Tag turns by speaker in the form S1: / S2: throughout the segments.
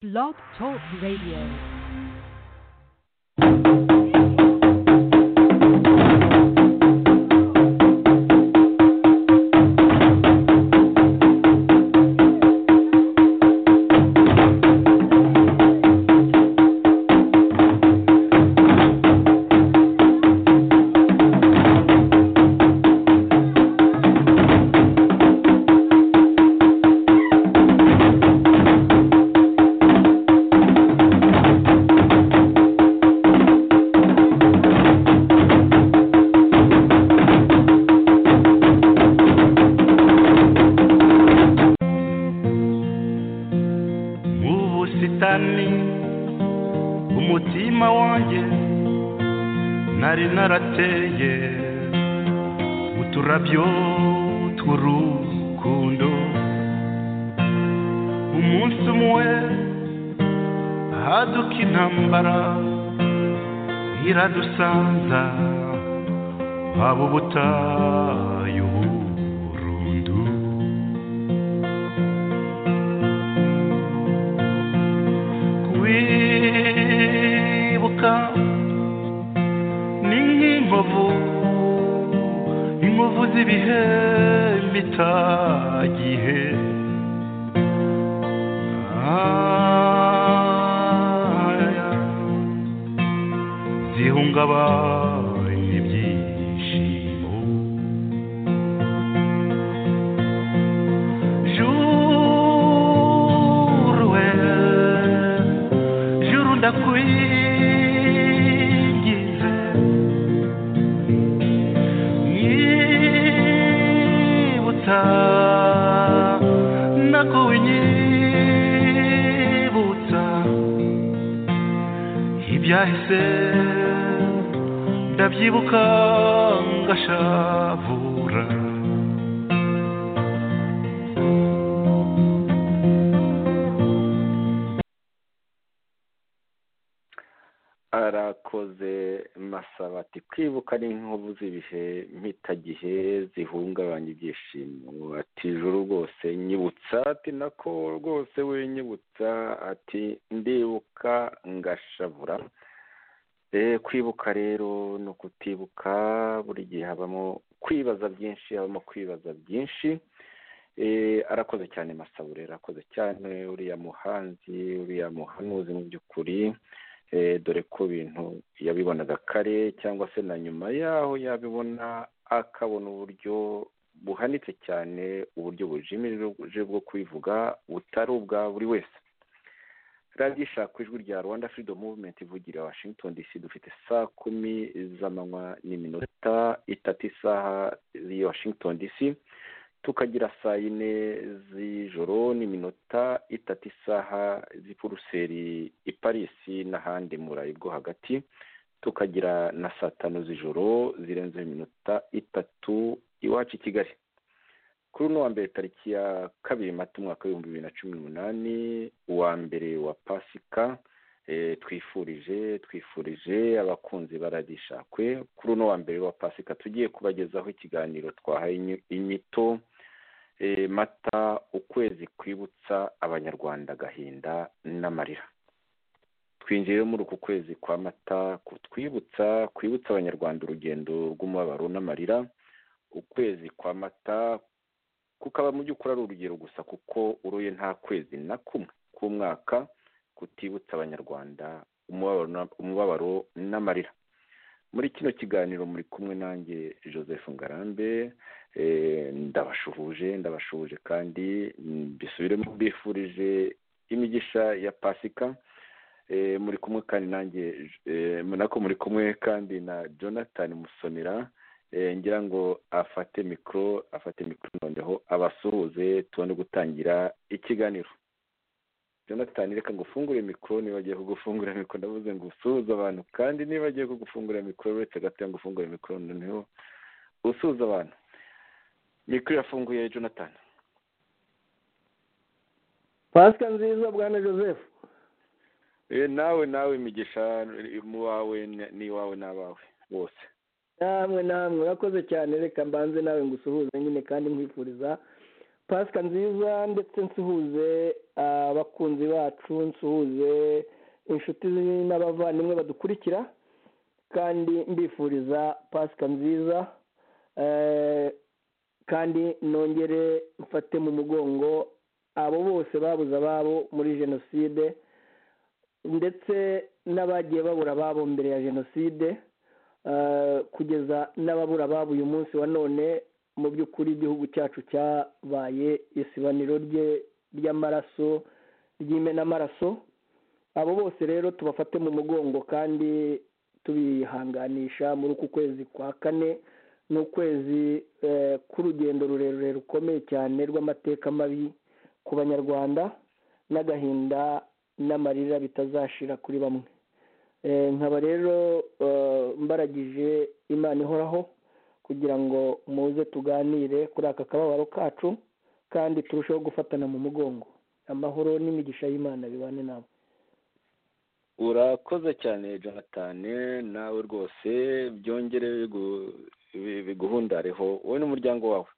S1: Blog Talk Radio.
S2: mu busitani umutima wanjye nari narateye uturabyo tw'urukundo umunsi umwe haduka intambara iradusanza haba ubutayu burundu kwibuka ni nk'inkovu inkovu z'ibihe bitagihe Ah, zihungabanya ibyishimo Juru we, juru ndakwigize Nyibutsa, nakunyibutsa Ibyahise ndabyibuka ngashavura
S3: arakoze masaba ati kwibuka ni nk'inkovu z'ibihe mpitagihe zihungabanya ibyishimo ati juru rwose nyibutsa ati nako rwose we nyibutsa ati ndibuka ngashavura Eh, kwibuka rero ni ukutibuka buri gihe habamo kwibaza byinshi habamo kwibaza byinshi Eh, arakoze cyane masabure arakoze cyane uriya muhanzi uriya muhanuzi mu by'ukuri Eh, dore ko ibintu yabibonaga kare cyangwa se na nyuma yaho yabibona akabona uburyo buhanitse cyane uburyo bujimirije bwo kubivuga butari ubwa buri wese radiyo ishaka ijwi rya rwanda freedom movement ivugira washington dc dufite saa kumi z'amanywa n'iminota itatu isaha y'i washington dc tukagira saa yine z'ijoro n'iminota itatu isaha z'i buruseli i parisi n'ahandi mu burayi bwo hagati tukagira na saa tanu z'ijoro zirenzeho iminota itatu iwacu i kigali kuri uno wa mbere tariki ya kabiri mata umwaka w'ibihumbi bibiri na cumi n'umunani uwa mbere wa pasika Eh, twifurije twifurije abakunzi baradishakwe kuri uno wa mbere wa pasika tugiye kubagezaho ikiganiro twahaye inyi- inyito eh, mata ukwezi kwibutsa abanyarwanda agahinda n'amarira twinjiye muri uku kwezi kwa mata kutwibutsa kwibutsa abanyarwanda urugendo rw'umubabaro n'amarira ukwezi kwa mata kukaba mu by'ukuri ari urugero gusa kuko uruye nta kwezi na kumwe k'umwaka kutibutsa abanyarwanda umubabaro na- umubabaro n'amarira muri kino kiganiro muri kumwe nanjye joseph ngarambe eh, ndabashuhuje ndabashuhuje kandi mm, mbisubiremo mbifurije imigisha ya pasika Eh, muri kumwe kandi nanjye eh, nako muri kumwe kandi na jonathan musonera Eh, ngira ngo afate mikoro afate mikoro noneho abasuhuze tubone gutangira ikiganiro jonathan reka ngo ufungure mikoro niba agiye kugufungurira mikoro ndavuze ngo usuhuze abantu kandi niba agiye kugufungurira mikoro uretse gato ngo ufungure mikoro noneho usuhuze abantu mikoro irafunguye jonathan
S4: pasika nziza bwana joseph
S3: Eh, nawe nawe imigisha mu wawe n'iwawe n'abawe bose
S4: namwe namwe urakoze cyane reka mbanze nawe ngusuhuze nyine kandi nkwifuriza pasika nziza ndetse nsuhuze abakunzi bacu nsuhuze inshuti n'abavandimwe badukurikira kandi mbifuriza pasika nziza eh, kandi nongere mfate mu mugongo abo bose babuze ababo muri jenoside ndetse n'abagiye babura ababo mbere ya jenoside eh, kugeza n'ababura ababo uyu munsi wa none mu by'ukuri igihugu cyacu cyabaye isibaniro rye ry'amaraso ry'imenamaraso abo bose rero tubafate mu mugongo kandi tubihanganisha muri uku kwezi kwa kane ni ukwezi eh, k'urugendo rurerure rukomeye cyane rw'amateka mabi ku banyarwanda n'agahinda n'amarira bitazashira kuri bamwe Eh, nkaba rero eh, mbaragije imana ihoraho kugira ngo muze tuganire kuri aka kababaro kacu kandi turusheho gufatana mu mugongo amahoro n'imigisha y'imana bibane nabo
S3: urakoze cyane jonatani nawe rwose byongere bigu- bi- biguhundareho wowe n'umuryango wawe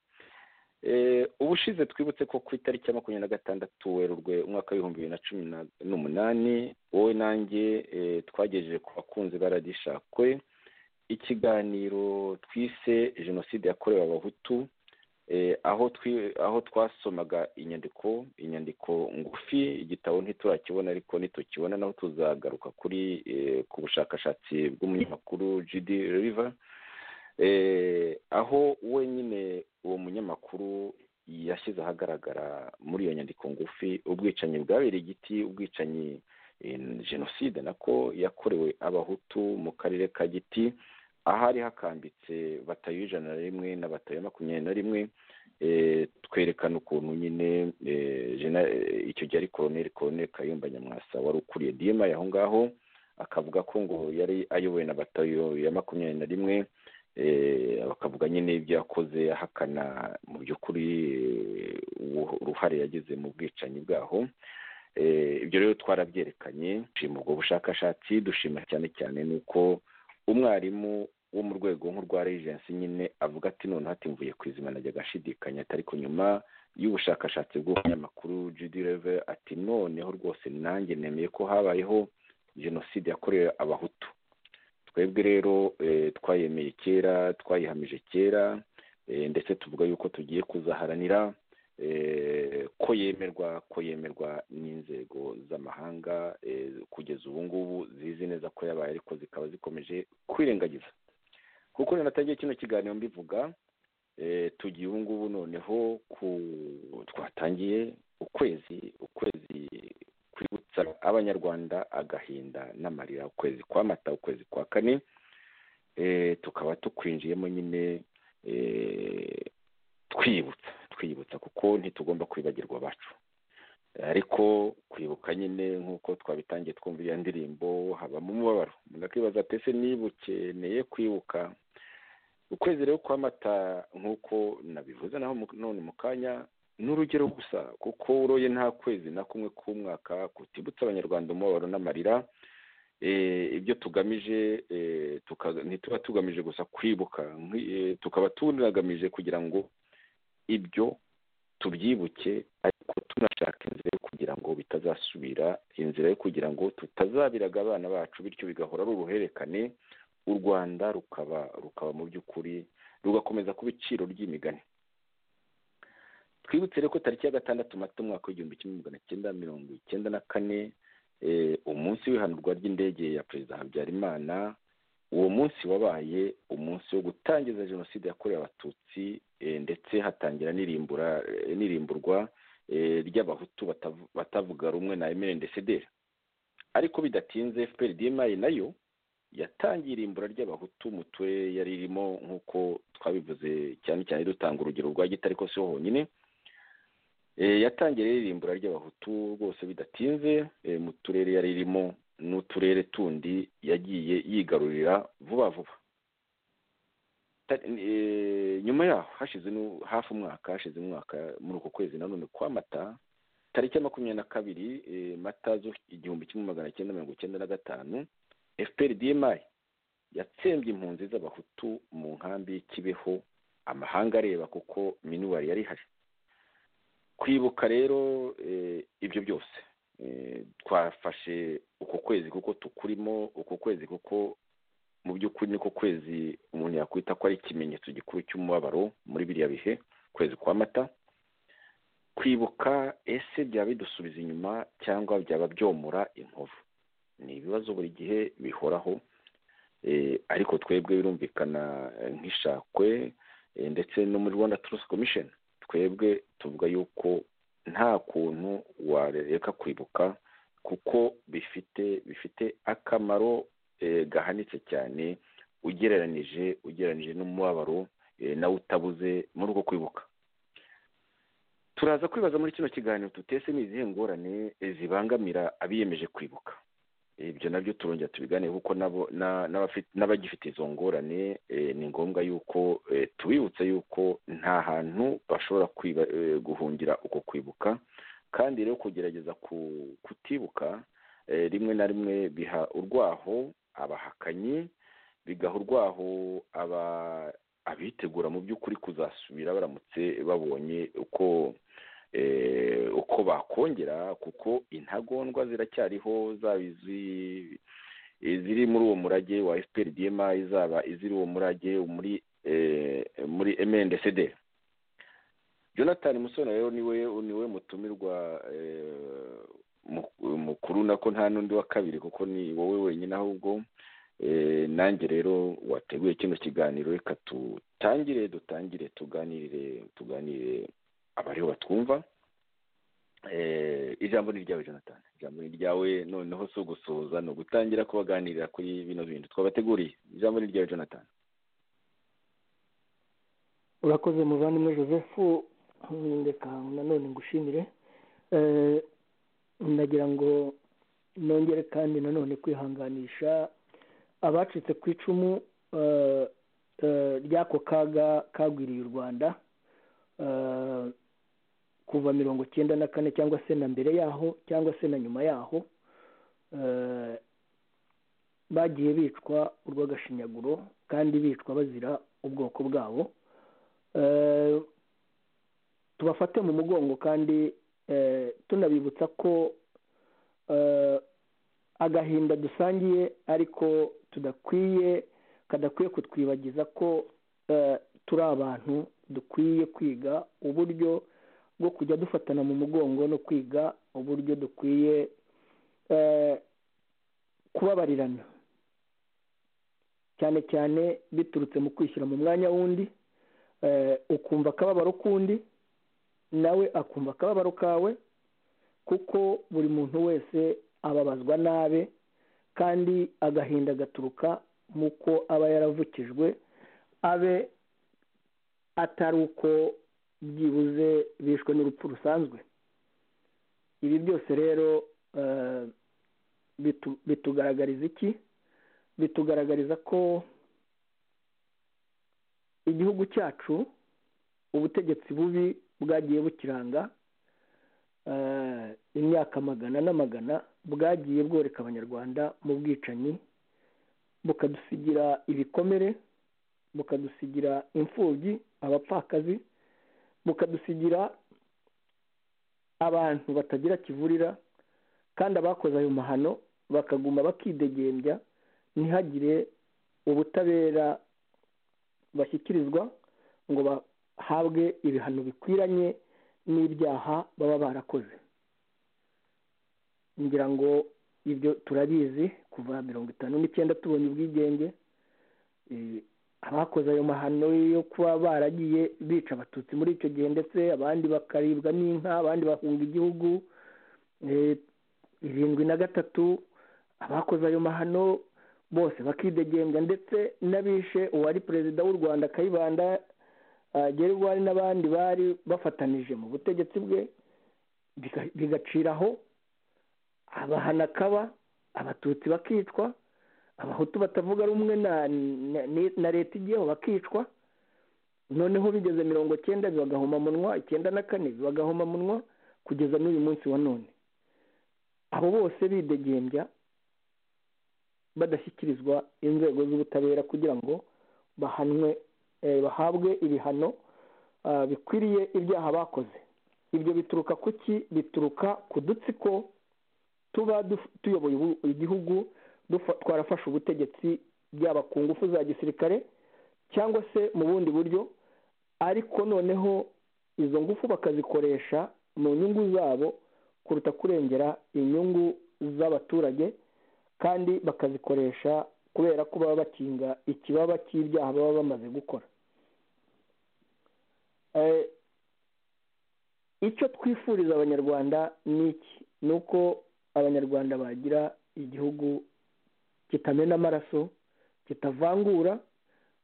S3: Eh, ubushize twibutse ko ku itariki ya makumyabiri na gatandatu werurwe umwaka w'ibihumbi bibiri na cumi na- n'umunani wowe nanjye eh, twagejeje ku bakunzi baradishakwe ikiganiro twise jenoside yakorewe abahutu eh, aho twi- aho twasomaga inyandiko inyandiko ngufi igitabo ntiturakibona ariko nitukibona naho tuzagaruka kuri eh, ku bushakashatsi bw'umunyamakuru jidi riva eh, aho wenyine uwo munyamakuru yashyize ahagaragara muri iyo nyandiko ngufi ubwicanyi bwabereye igiti ubwicanyi eh, jenoside nako yakorewe abahutu mu karere ka giti ahari hakambitse batayo ijana na rimwe na batayo makumyabiri na rimwe eh, twerekana ukuntu nyine eh, Gen- eh, icyo gihe ari koroneli koroneli kayumba nyamwasa wari ukuriye dima aho ngaho akavuga ko ngo yari ayoboye na batayo ya makumyabiri na rimwe eh, bakavuga nyine ibyo yakoze ahakana mu by'ukuri eh, ubu- uruhare yagize mu bwicanyi bwaho Eh, ibyo rero twarabyerekanye dushima ubwo bushakashatsi dushima cyane cyane nuko umwarimu wo mu rwego nk'urwa regency nyine avuga ati none hati mvuye ku izima najya agashidikanya atari ku nyuma y'ubushakashatsi bw'umunyamakuru judy reve ati noneho rwose nanjye nemeye ko habayeho jenoside yakorewe abahutu twebwe rero eh, twayemeye kera twayihamije kera eh, ndetse tuvuga yuko tugiye kuzaharanira eh, ko yemerwa ko yemerwa n'inzego z'amahanga eh, kugeza ubu ngubu zizi neza ko yabaye ariko zikaba zikomeje kwirengagiza kuko rero natagiye kino kiganiro mbivuga eh, tugiye ubu ngubu noneho ku twatangiye ukwezi ukwezi kwibutsa abanyarwanda agahinda n'amarira ukwezi kwa mata ukwezi kwa kane eh, tukaba tukwinjiyemo nyine eh, twibutsa twibutsa kuko ntitugomba kwibagirwa abacu ariko kwibuka nyine nk'uko twabitangiye twumva iyo ndirimbo habamo umubabaro umuntu akibaza ati ese nibukeneye kwibuka ukwezi rero kw'amata nk'uko nabivuze naho mu- none mu kanya ni urugero gusa kuko uroye nta kwezi na kumwe k'umwaka kutibutsa abanyarwanda umubabaro n'amarira eh, ibyo tugamije eh, tuka- ntituba tugamije gusa kwibuka nk'i- eh, tukaba tunagamije kugira ngo ibyo tubyibuke ariko tunashaka inzira yo kugira ngo bitazasubira inzira yo kugira ngo tutazabiraga abana bacu bityo bigahora ari uruhererekane u rwanda rukaba rukaba mu by'ukuri rugakomeza kuba iciro ry'imigani twibutse rero ko tariki ya gatandatu mata umwaka w'igihumbi kimwe magana cyenda mirongo icyenda na kane eh, umunsi w'ihanurwa ry'indege ya perezida habyarimana uwo munsi wabaye umunsi wo gutangiza jenoside yakorewe abatutsi eh, ndetse hatangira n'irimbura eh, n'irimburwa eh, ry'abahutu batavu- batavuga rumwe na emerendesederi ariko bidatinze fpr dma nayo yatangiye irimbura ry'abahutu mu turere yari irimo nk'uko twabivuze cyane cyane dutanga urugero rwa gitare ariko si ho honyine Eh, yatangiye rero irimbura ry'abahutu rwose bidatinze eh, mu turere yari irimo n'uturere tundi yagiye yigarurira vuba vuba Ta- eh, nyuma yaho hashize nu- hafi umwaka hashize umwaka muri uko kwezi nanone kwa mata tariki ya makumyabiri na kabiri eh, mata z'u- igihumbi kimwe magana cyenda mirongo icyenda na gatanu fpr dmi yatsembye impunzi z'abahutu mu nkambi y'i kibeho amahanga areba kuko minuwari yari ihari kwibuka rero ibyo byose twafashe uko kwezi kuko tukurimo uko kwezi kuko mu by'ukuri niko kwezi umuntu yakwita ko ari ikimenyetso gikuru cy'umubabaro muri biriya bihe kwezi kwa mata kwibuka ese byaba bidusubiza inyuma cyangwa byaba byomora inkovu ni ibibazo buri gihe bihoraho ariko twebwe birumvikana nk'ishakwe ndetse no muri rwanda turusi komisheni twebwe tuvuga yuko nta kuntu wareka kwibuka kuko bifite bifite akamaro gahanitse cyane ugereranije ugereranije n'umubabaro nawe utabuze muri uko kwibuka turaza kwibaza muri kino kiganiro tutese ni izihe ngorane zibangamira abiyemeje kwibuka ibyo nabyo turongera tubiganire kuko n'abagifite izo ngorane ni ngombwa yuko tubibutsa yuko nta hantu bashobora guhungira uko kwibuka kandi rero kugerageza kutibuka rimwe na rimwe biha urwaho abahakanyi bigaha urwaho abitegura mu by'ukuri kuzasubira baramutse babonye uko uko bakongera kuko intagondwa ziracyariho zaba iziri muri uwo murage wa efuperi diyema zaba iziri uwo murage muri muri emendesede jonathan musoni rero niwe niwe mutumirwa mukuru nako nta n'undi wa kabiri kuko ni wowe wenyine ahubwo nanjye rero wateguye kino kiganiro reka dutangire dutangire tuganirire tuganire abariho batwumva ijambo ni iryawe jonathan ijambo ni iryawe noneho si ugusuhuza ni ugutangira kubaganirira kuri bino bintu twabateguriye ijambo ni iryawe jonathan
S4: urakoze muvandimwe joseph reka nanone ngushimire ndagira ngo nongere kandi nanone kwihanganisha abacitse ku icumu ry'ako kaga kagwiriye u rwanda kuva mirongo icyenda na kane cyangwa se na mbere yaho cyangwa se na nyuma yaho bagiye bicwa urw'agashinyaguro kandi bicwa bazira ubwoko bwabo tubafate mu mugongo kandi tunabibutsa ko agahinda dusangiye ariko tudakwiye kadakwiye kutwibagiza ko turi abantu dukwiye kwiga uburyo bwo kujya dufatana mu mugongo no kwiga uburyo dukwiye kubabarirana cyane cyane biturutse mu kwishyira mu mwanya w'undi ukumva akababaro k'undi nawe akumva akababaro kawe kuko buri muntu wese ababazwa nabe kandi agahinda gaturuka mu ko aba yaravukijwe abe atari uko byibuze bishwe n'urupfu rusanzwe ibi byose rero bitugaragariza iki bitugaragariza ko igihugu cyacu ubutegetsi bubi bwagiye bukiranga imyaka magana n'amagana bwagiye bworeka abanyarwanda mu bwicanyi bukadusigira ibikomere bukadusigira imfubyi abapfakazi bukadusigira abantu batagira kivurira kandi abakoze ayo mahano bakaguma bakidegembya ntihagire ubutabera bashyikirizwa ngo bahabwe ibihano bikwiranye n'ibyaha baba barakoze ngira ngo ibyo turabizi kuva mirongo itanu n'icyenda tubonye ubwigenge abakoze ayo mahano yo kuba baragiye bica abatutsi muri icyo gihe ndetse abandi bakaribwa n'inka abandi bahunga igihugu irindwi na gatatu abakoze ayo mahano bose bakidegembya ndetse n'abishe uwari perezida w'u rwanda kayibanda gerwari n'abandi bari bafatanije mu butegetsi bwe bigaciraho abahana kaba abatutsi bakicwa abahutu batavuga rumwe na leta igiyeho bakicwa noneho bigeze mirongo cyenda bibagahoma munwa icyenda na kane bibagahoma munwa kugeza n'uyu munsi wa none abo bose bidegembya badashyikirizwa inzego z'ubutabera kugira ngo bahanwe bahabwe ibihano bikwiriye ibyaha bakoze ibyo bituruka ku ki bituruka ku dutsiko tuba duf- tuyoboye ubu- igihugu dufa- twarafashe ubutegetsi byaba ku ngufu za gisirikare cyangwa se mu bundi buryo ariko noneho izo ngufu bakazikoresha mu nyungu zabo kuruta kurengera inyungu z'abaturage kandi bakazikoresha kubera ko baba bakinga ikibaba cy'ibyaha baba bamaze gukora Eh, icyo twifuriza abanyarwanda ni iki ni uko abanyarwanda bagira igihugu kitamena amaraso kitavangura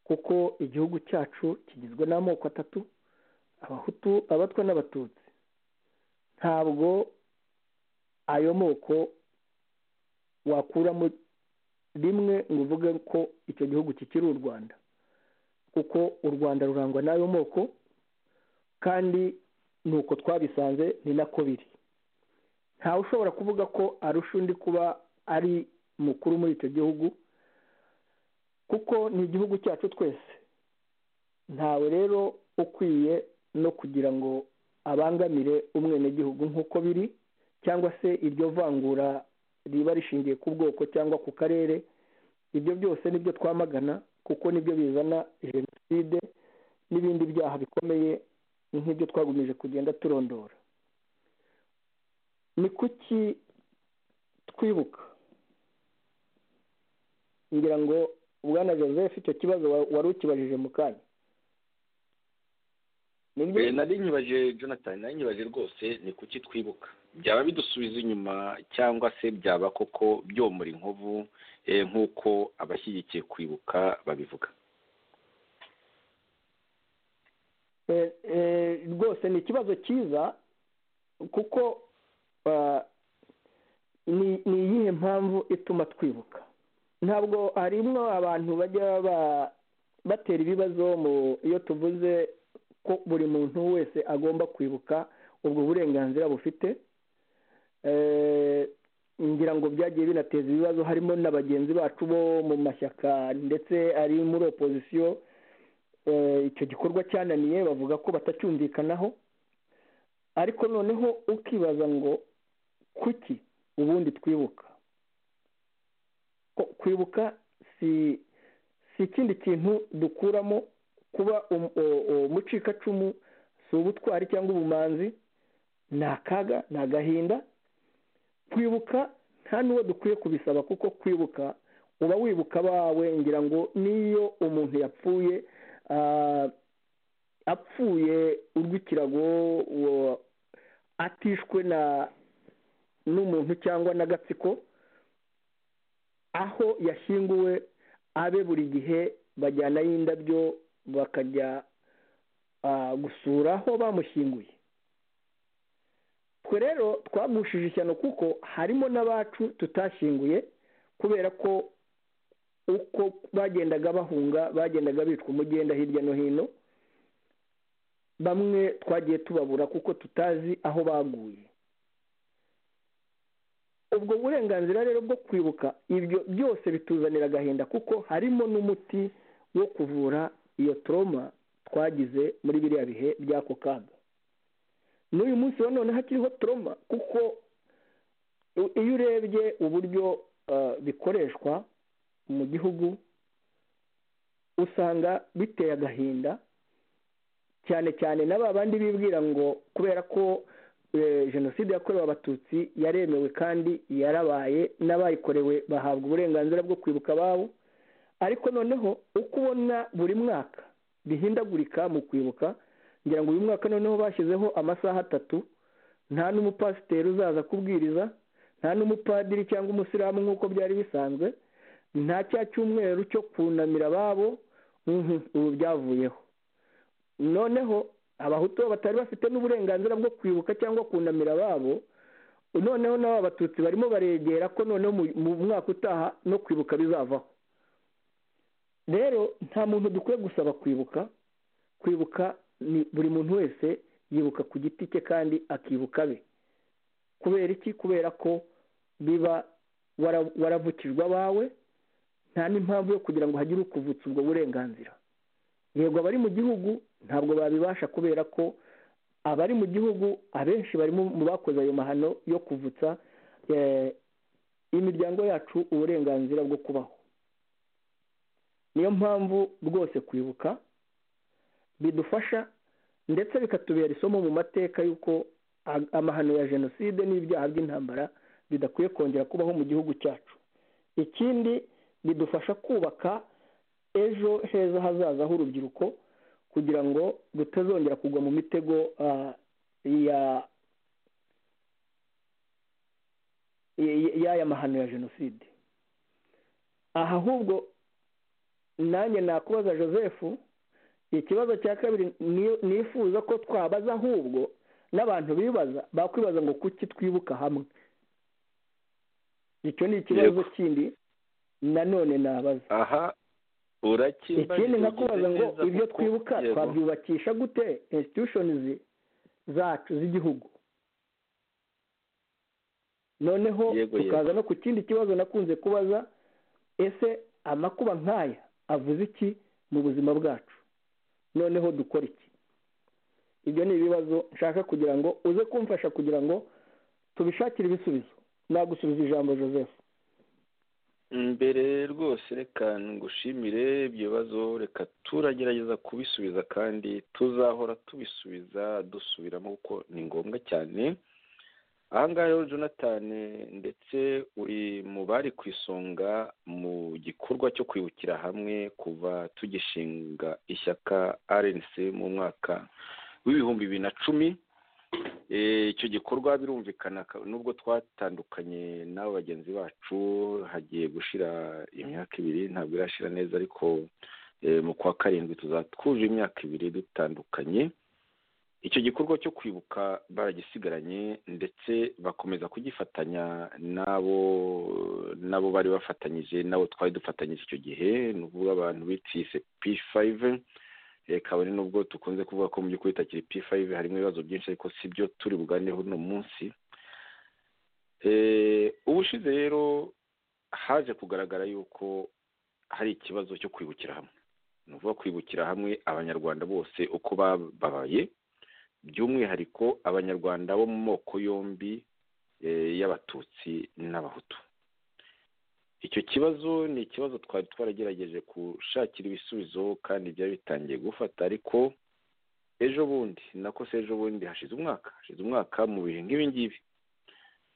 S4: kuko igihugu cyacu kigizwe n'amoko atatu abahutu abatwa n'abatutsi ntabwo ayo moko wakuramo rimwe ngo uvuge ko icyo gihugu kikiri u rwanda kuko u rwanda rurangwa n'ayo moko kandi ni uko twabisanze ni nako biri ntawe ushobora kuvuga ko arusha undi kuba ari mukuru muri icyo gihugu kuko ni igihugu cyacu twese ntawe rero ukwiye no kugira ngo abangamire umwenegihugu nk'uko biri cyangwa se iryo vangura riba rishingiye ku bwoko cyangwa ku karere ibyo byose nibyo twamagana kuko nibyo bizana jenoside n'ibindi byaha bikomeye nk'ibyo twagumije kugenda turondora ni kuki twibuka ngira ngo bwana joseph icyo kibazo wa- wari ukibajije mu kanya nibyo
S3: Eh, nari nyibaje jonathan nari nyibaje rwose ni kuki twibuka byaba bidusubiza inyuma cyangwa se byaba koko byomora inkovu eh, nk'uko abashyigikiye kwibuka babivuga
S4: Eh, eh, rwose ni ikibazo cyiza kuko ah, ni ni iyihe mpamvu ituma twibuka ntabwo harimwo abantu bajya ba- batera ibibazo mu iyo tuvuze ko buri muntu wese agomba kwibuka ubwo burenganzira bufite Eh, ngira ngo byagiye binateza ibibazo harimo na bagenzi bacu bo mu mashyaka ndetse ari muri opozisiyo eh, icyo gikorwa cyananiye bavuga ko batacyumvikanaho ariko noneho ukibaza ngo kuki ubundi twibuka ko kwibuka si si ikindi kintu dukuramo kuba um- o- o- umucikacumu si ubutwari cyangwa ubumanzi ni akaga ni agahinda kwibuka nta n'uwo dukwiye kubisaba kuko kwibuka uba wibuka abawe ngira ngo n'iyo umuntu yapfuye ah, apfuye urw'ikirago uwo- atishwe na n'umuntu cyangwa n'agatsiko aho yashyinguwe abe buri gihe bajyanayo indabyo bakajya ah, gusura aho bamushyinguye twe rero twagushije ishyano kuko harimo n'abacu tutashyinguye kubera ko uko bagendaga bahunga bagendaga bicwa umugenda hirya no hino bamwe twagiye tubabura kuko tutazi aho baguye ubwo burenganzira rero bwo kwibuka ibyo byose bituzanira agahinda kuko harimo n'umuti wo kuvura iyo toroma twagize muri biriya bihe by'ako kaga n'uyu munsi wa none hakiriho toroma kuko i- iyo urebye uburyo ah, bikoreshwa mu gihugu usanga biteye agahinda cyane cyane na ba bandi bibwira ngo kubera ko eh, jenoside yakorewe abatutsi yaremewe kandi yarabaye n'abayikorewe bahabwa uburenganzira bwo kwibuka ababo ariko noneho uko ubona buri mwaka bihindagurika mu kwibuka ngira ngo uyu mwaka noneho bashyizeho amasaha atatu nta n'umupasiteri uzaza kubwiriza nta n'umupadiri cyangwa umusilamu nk'uko byari bisanzwe nta cya cyumweru cyo kunamira ababo mhm, ubu byavuyeho noneho abahutu batari bafite n'uburenganzira bwo kwibuka cyangwa kunamira ababo noneho nabo abatutsi barimo baregera ko noneho mu- mu mwaka utaha no kwibuka bizavaho rero nta muntu dukwiye gusaba kwibuka kwibuka ni buri muntu wese yibuka ku giti cye kandi akibuka be kubera iki kubera ko biba wara- waravukijwe abawe nta n'impamvu yo kugira ngo hagire ukuvutsa ubwo burenganzira yego abari mu gihugu ntabwo babibasha kubera ko abari mu gihugu abenshi barimo mu bakoze ayo mahano yo kuvutsa eh, imiryango yacu uburenganzira bwo kubaho niyo mpamvu rwose kwibuka bidufasha ndetse bikatubera isomo mu mateka y'uko a- amahano ya jenoside n'ibyaha by'intambara bidakwiye kongera kubaho mu gihugu cyacu ikindi bidufasha kubaka ejo heza hazaza h'urubyiruko kugira ngo rutazongera kugwa mu mitego ah, ya y- y'aya mahano ya jenoside aha ahubwo nanjye nakubaza joseph ikibazo cya kabiri ni- nifuza ko twabaza ahubwo n'abantu bibaza bakwibaza ngo kuki twibuka hamwe icyo ni ikibazo
S3: Yego.
S4: kindi nanone nabaza
S3: aha urakimbajije
S4: ikindi nkakubaza
S3: ugize
S4: ngo
S3: neza
S4: ibyo
S3: kuko-
S4: twibuka
S3: Yego.
S4: twabyubakisha gute institutions zacu z'igihugu noneho
S3: Yego,
S4: tukaza no ku kindi kibazo nakunze kubaza ese amakuba nk'aya avuze iki mu buzima bwacu noneho dukora iki ibyo ni ibibazo nshaka kugira ngo uze kumfasha kugira ngo tubishakire ibisubizo nagusubiza ijambo joseph
S3: mbere rwose reka ngushimire ibyo bibazo reka turagerageza kubisubiza kandi tuzahora tubisubiza dusubiramo kuko ni ngombwa cyane aha ngaha rero jonathan ndetse uri mu bari ku isonga mu gikorwa cyo kwibukira hamwe kuva tugishinga ishyaka rnc mu mwaka w'ibihumbi bibiri na cumi Eh, icyo gikorwa birumvikana ka- nubwo twatandukanye n'abo bagenzi bacu hagiye gushira imyaka ibiri ntabwo irashira neza ariko eh, mu kwa karindwi tuzatwuje imyaka ibiri dutandukanye icyo gikorwa cyo kwibuka baragisigaranye ndetse bakomeza kugifatanya n'abo n'abo bari bafatanyije n'abo twari dufatanyije icyo gihe ni ukuvuga abantu bitiye p5 eh, kabone nubwo tukunze kuvuga ko mu by'ukuri itakiri p5 harimo ibibazo byinshi ariko si byo turi buganireho uno munsi Eh, ubushize rero haje kugaragara yuko hari ikibazo cyo kwibukira hamwe ni ukuvuga kwibukira hamwe abanyarwanda bose uko bababaye by'umwihariko abanyarwanda bo mu moko yombi eh, y'abatutsi n'abahutu icyo kibazo ni ikibazo twari twaragerageje gushakira ibisubizo kandi byari bitangiye gufata ariko ejo bundi nako se ejo bundi hashize umwaka hashize umwaka mu bihe nk'ibi ngibi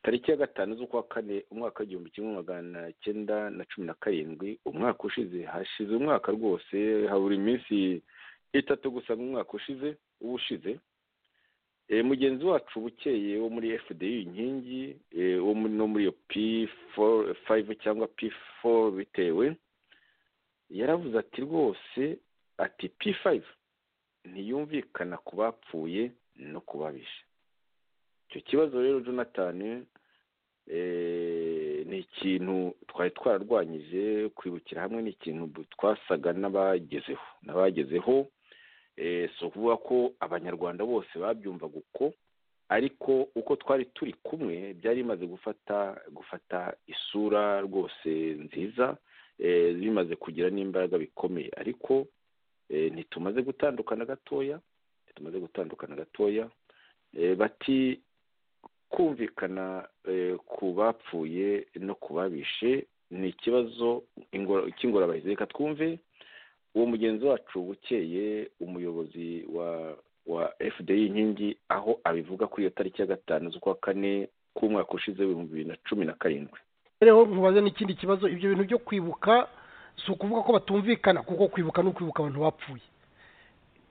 S3: tariki ya gatanu z'ukwa kane umwaka w'igihumbi kimwe magana cyenda na cumi na karindwi umwaka ushize hashize umwaka rwose habura iminsi itatu gusa mu mwaka ushize uba ushize Eh, mugenzi wacu bukeye wo muri fdi inkingi eh, wo muri no muri iyo p5 cyangwa p4 bitewe yaravuze ati rwose ati p5 ntiyumvikana ku bapfuye no ku babishe icyo kibazo rero jonathan eh, ni ikintu twari twararwanyije kwibukira hamwe ni ikintu bu- twasaga n'abagezeho n'abagezeho Eh, si ukuvuga ko abanyarwanda bose babyumvaga uko ariko uko twari turi kumwe byari bimaze gufata gufata isura rwose nziza eh, bimaze kugira n'imbaraga bikomeye ariko eh, ntitumaze gutandukana gatoya ntitumaze gutandukana gatoya Eh, bati kumvikana eh, ku bapfuye no ku babishe ni ikibazo ingora- cy'ingorabahizi reka twumve uwo mugenzi wacu bukeye umuyobozi wa wa fdi inkingi aho abivuga kuri iyo tariki ya gatanu z'ukwa kane k'umwaka ushize w'ibihumbi bibiri na cumi na karindwi
S5: reho mubaze n'ikindi kibazo ibyo bintu byo kwibuka si ukuvuga ko batumvikana kuko kwibuka ni ukwibuka abantu bapfuye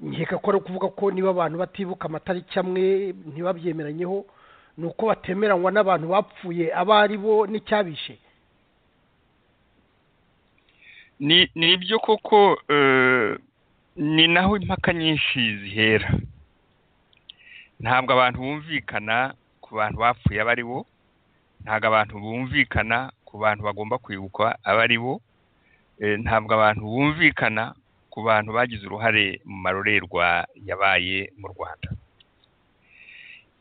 S5: nkeka ko ari ukuvuga ko niba abantu batibuka amatariki amwe ntibabyemeranyeho ni uko batemeranywa n'abantu bapfuye abo ari bo n'icyabishe
S2: ni ni ibyo koko eh, ni naho impaka nyinshi zihera ntabwo abantu bumvikana ku bantu bapfuye aba ari bo ntabwo abantu bumvikana ku bantu bagomba kwibukwa aba ari bo Eh, ntabwo abantu bumvikana ku bantu bagize uruhare mu marorerwa yabaye mu rwanda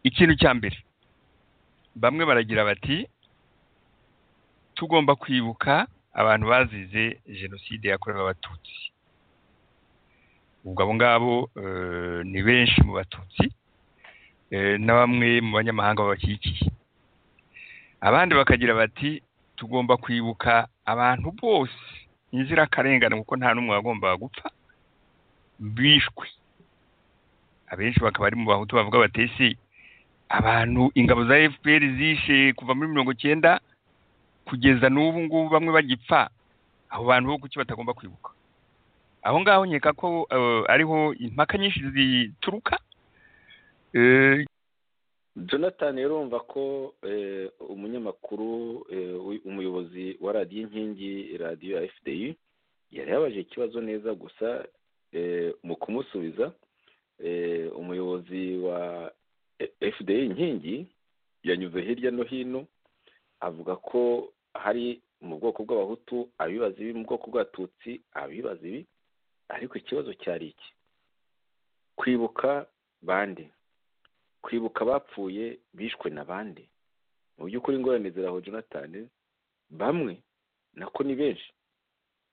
S2: ikintu cya mbere bamwe baragira bati tugomba kwibuka abantu bazize jenoside yakorewe abatutsi ubwo abo ngabo eh, ni benshi mu batutsi eh, na bamwe mu banyamahanga babakikiye abandi bakagira bati tugomba kwibuka abantu bose inzirakarengane kuko nta n'umwe wagombaga gupfa bishwe abenshi bakaba ari mu bahutu bavuga bati ese abantu ingabo za fpr zishe kuva muri mirongo icyenda kugeza n'ubu ngubu bamwe bagipfa abo bantu bo kuki batagomba kwibuka aho ngaho nkeka ko eh, ariho impaka nyinshi zituruka eh,
S3: jonathan rero urumva ko eh, umunyamakuru eh, wi- umuyobozi wa radiyo inkingi radiyo ya fdi yari yabaje ikibazo neza gusa eh, mu kumusubiza eh, umuyobozi wa eh, fdi inkingi yanyuze hirya no hino avuga ko hari mu bwoko bw'abahutu abibaza ibi mu bwoko bw'abatutsi abibaza ibi ariko ikibazo cyari iki kwibuka bande kwibuka abapfuye bishwe na bande mu by'ukuri ingorane ziraho jonathan bamwe nako ni benshi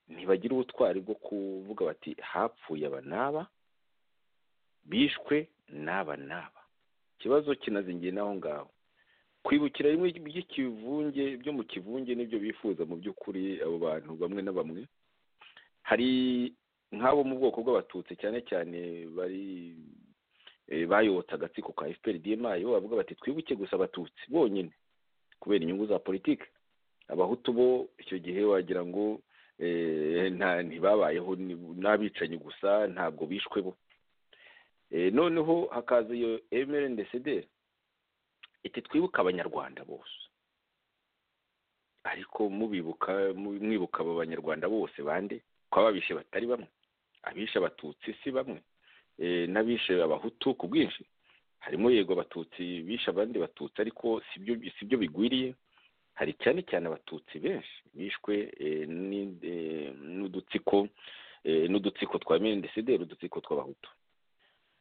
S3: ntibagira ubutwari bwo kuvuga bati hapfuye aba n'aba bishwe n'aba n'aba ikibazo kinazingiye n'aho ngaho kwibukira bimwe by'ikivunge byo mu kivunge nibyo bifuza mu by'ukuri abo bantu bamwe na bamwe hari nk'abo mu bwoko bw'abatutsi cyane cyane bari eh, bayobotse agatsiko ka fpr dma bo bavuga bati twibuke gusa abatutsi bonyine kubera inyungu za politiki abahutu bo icyo gihe wagira ngo eh, nta- ntibabayeho ni- n'abicanyi gusa ntabwo bishwe bo Eh, noneho hakaza iyo mrndcd iti twibuke abanyarwanda bose ariko mubibuka mu- mwibuka aba banyarwanda bose bande ko ababishe batari bamwe abishe abatutsi si bamwe eh, n'abishe abahutu ku bwinshi harimo yego abatutsi bishe abandi batutsi ariko sibyo sibyo bigwiriye hari cyane cyane abatutsi benshi bishwe eh, ni- eh, n'udutsiko eh, n'udutsiko twa mndcdr udutsiko tw'abahutu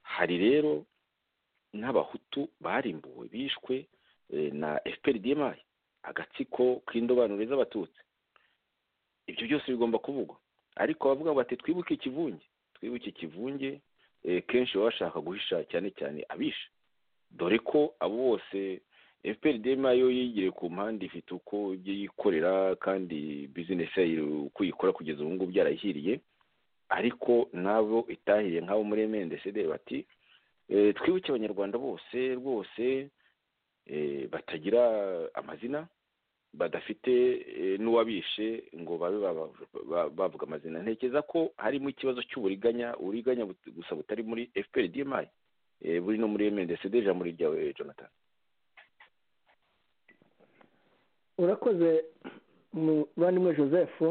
S3: hari rero n'abahutu barimbuwe bishwe eh, na fprdmi agatsiko k'indobanure z'abatutsi ibyo byose bigomba kuvugwa ariko bavuga bati twibuke ikivunge twibuke ikivunge eh, kenshi baba bashaka guhisha cyane cyane abisha dore ko abo bose fprdm yo yigiriye ku mpande ifite uko ibyo yikorera kandi bizinesi yayo uko yikora kugeza ubu ngubu byarayihiriye ariko nabo itahiriye nk'abo muri mndcd bati eh, twibuke abanyarwanda bose rwose eh, batagira amazina badafite eh, n'uwabishe ngo babe baba- ba- bavuga amazina ntekereza ko harimo ikibazo cy'uburiganya uburiganya but- gusa butari muri fprdmi eh, buri no muri mndcd ijambo ni ryawe jonathan
S4: urakoze mu- bavandimwe joseph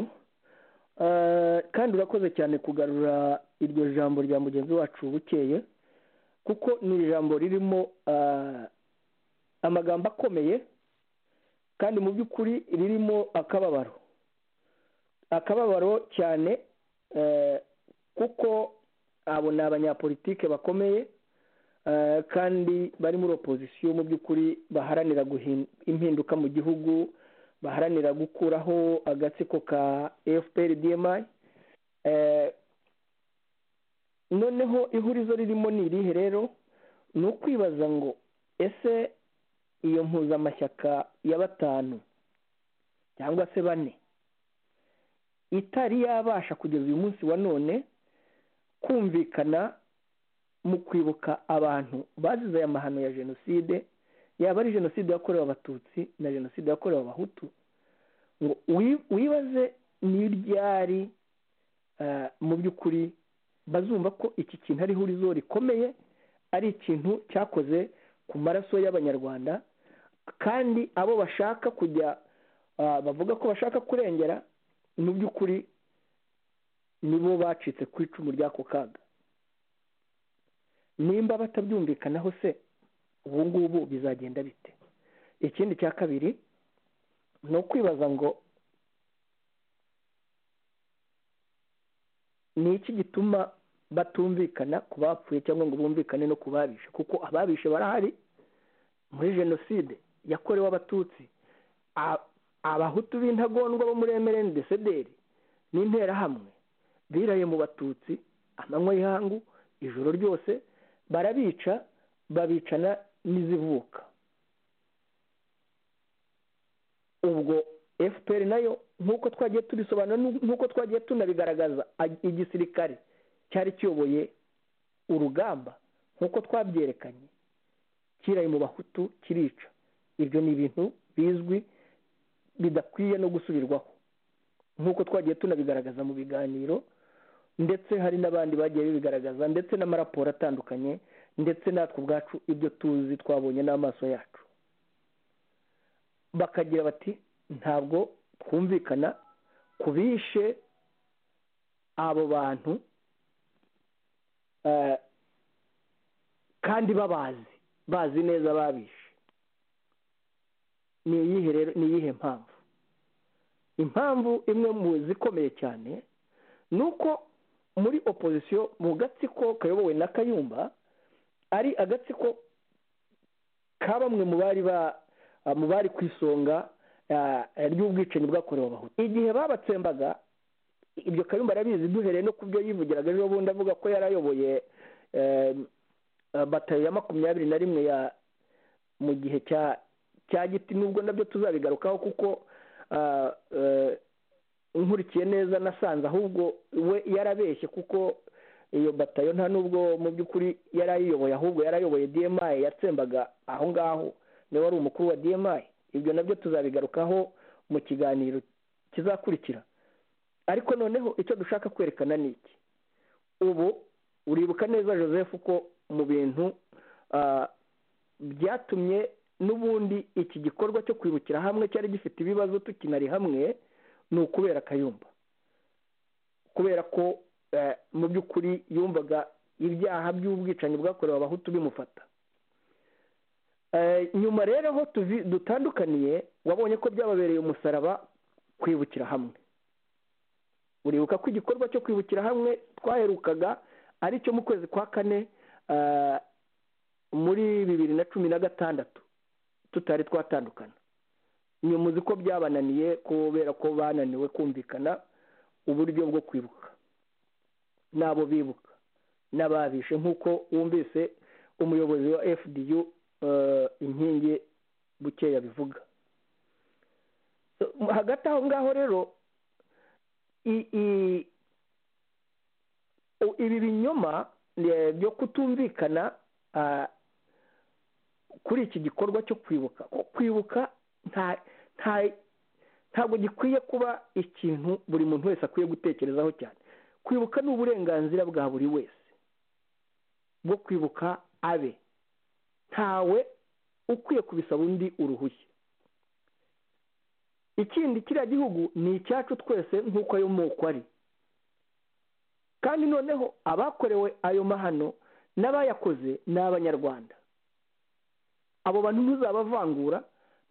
S4: Eh, kandi urakoze cyane kugarura iryo jambo rya mugenzi wacu bukeye kuko ni ijambo ririmo eh, amagambo akomeye kandi mu by'ukuri ririmo akababaro akababaro cyane eh, kuko abo ni abanyapolitike bakomeye eh, kandi bari muri opozisiyo mu by'ukuri baharanira guhin- impinduka mu gihugu baharanira gukuraho agatsiko ka fpr dmi Eh, noneho ihurizo ririmo ni irihe rero ni ukwibaza ngo ese iyo mpuzamashyaka ya batanu cyangwa se bane itari yabasha kugeza uyu munsi wa none kumvikana mu kwibuka abantu bazize aya mahano ya jenoside yaba ari jenoside yakorewe abatutsi na jenoside yakorewe abahutu ngo wi- wibaze ni ryari eh, mu by'ukuri bazumva ko iki kintu ari ihurizo rikomeye ari ikintu cyakoze ku maraso y'abanyarwanda kandi abo bashaka kujya ah, bavuga ko bashaka kurengera mu by'ukuri nibo bacitse ku icumu ry'ako kaga nimba batabyumvikanaho se ubu ngubu bizagenda bite ikindi cya kabiri ni ukwibaza ngo ni iki gituma batumvikana ku bapfuye cyangwa ngo bumvikane no ku babishe kuko ababishe barahari muri jenoside yakorewe abatutsi A- abahutu b'intagondwa bo muri emereni desederi n'interahamwe biraye mu batutsi amanywa y'ihangu ijoro ryose barabica babicana n'izivuka ubwo fpr nayo nk'uko twagiye tubisobanura nk'uko twagiye tunabigaragaza a- igisirikare cyari kiyoboye urugamba nk'uko twabyerekanye kiraye mu bahutu kirica ibyo ni ibintu bizwi bidakwiye no gusubirwaho nk'uko twagiye tunabigaragaza mu biganiro ndetse hari n'abandi bagiye bibigaragaza ndetse n'amaraporo atandukanye ndetse natwe ubwacu ibyo tuzi twabonye n'amaso yacu bakagira bati ntabwo twumvikana ku bishe abo bantu eh, kandi babazi bazi neza ababishe ni iyihe rero ni iyihe mpamvu impamvu imwe mu zikomeye cyane ni uko muri opozisiyo mu gatsiko kayobowe na kayumba ari agatsiko ka bamwe mu bari ba mu bari ku isonga ah, ry'ubwicanyi bwakorewe abahutu igihe babatsembaga ibyo kayumba arabizi duhereye no ku byo yivugiraga ejo bundi avuga ko yarayoboye eh, batayo ya makumyabiri na rimwe ya mu gihe cya cya giti nubwo nabyo tuzabigarukaho kuko ah, eh, nkurikiye neza nasanze ahubwo we yarabeshye kuko iyo batayo nta nubwo mu by'ukuri yari ayiyoboye ahubwo yari ayoboye dmi yatsembaga aho ngaho niwe wari umukuru wa dmi ibyo nabyo tuzabigarukaho mu kiganiro kizakurikira ariko noneho icyo dushaka kwerekana ni iki ubu uribuka neza joseph ko mu bintu ah, byatumye n'ubundi iki gikorwa cyo kwibukira hamwe cyari gifite ibibazo tukinari hamwe ni ukubera kayumba kubera ko eh, mu by'ukuri yumvaga ibyaha by'ubwicanyi bwakorewe abahutu bimufata Eh, nyuma rero aho tuvi- dutandukaniye wabonye ko byababereye umusaraba kwibukira hamwe uribuka ko igikorwa cyo kwibukira hamwe twaherukaga ari cyo mu kwezi kwa kane ah, muri bibiri na cumi na gatandatu tutari twatandukana nyuma uzi ko byabananiye kubera ko bananiwe kumvikana uburyo bwo kwibuka n'abo bibuka n'ababishe nk'uko wumvise umuyobozi wa fdu eh, inkingi bukeya bivuga So, hagati aho ngaho rero i- i- u- ibi binyoma eh, byo kutumvikana ah, kuri iki gikorwa cyo kwibuka ko kwibuka nta nta ntabwo gikwiye kuba ikintu buri muntu wese akwiye gutekerezaho cyane kwibuka ni uburenganzira bwa buri wese bwo kwibuka abe ntawe ukwiye kubisaba undi uruhushya ikindi kiriya gihugu ni icyacu twese nk'uko ayo moko ari kandi noneho abakorewe ayo mahano n'abayakoze ni abanyarwanda abo bantu ntuzabavangura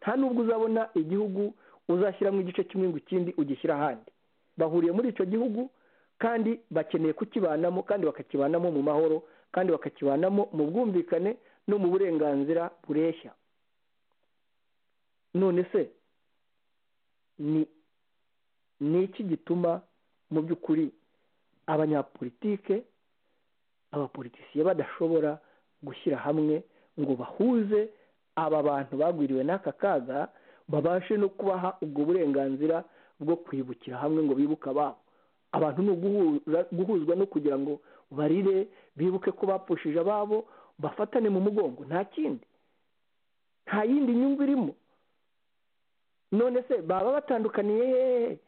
S4: nta nubwo uzabona igihugu uzashyiramo igice kimwe ngo ikindi ugishyire ahandi bahuriye muri icyo gihugu kandi bakeneye kukibanamo kandi bakakibanamo mu mahoro kandi bakakibanamo mu bwumvikane no mu burenganzira bureshya none se ni ni iki gituma mu by'ukuri abanyapolitike abapolitisiye badashobora gushyira hamwe ngo bahuze aba bantu bagwiriwe n'aka kaga babashe no kubaha ubwo burenganzira bwo kwibukira hamwe ngo bibuke ababo abantu ni uguhuza- guhuzwa no kugira ngo barire bibuke ko bapfushije ababo bafatane mu mugongo nta kindi nta yindi nyungu irimo none se baba batandukaniye hehe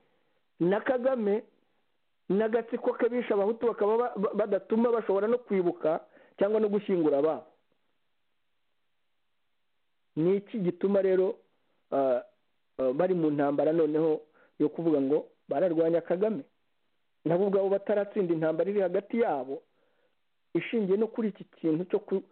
S4: na kagame n'agatsiko k'abisha abahutu bakaba ba- ba- badatuma bashobora no kwibuka cyangwa no gushyingura ababo ni iki gituma rero ah, ah, bari mu ntambara noneho yo kuvuga ngo bararwanya kagame nabo ubwabo bataratsinda intambara iri hagati yabo ishingiye no kuri iki kintu cyo ku-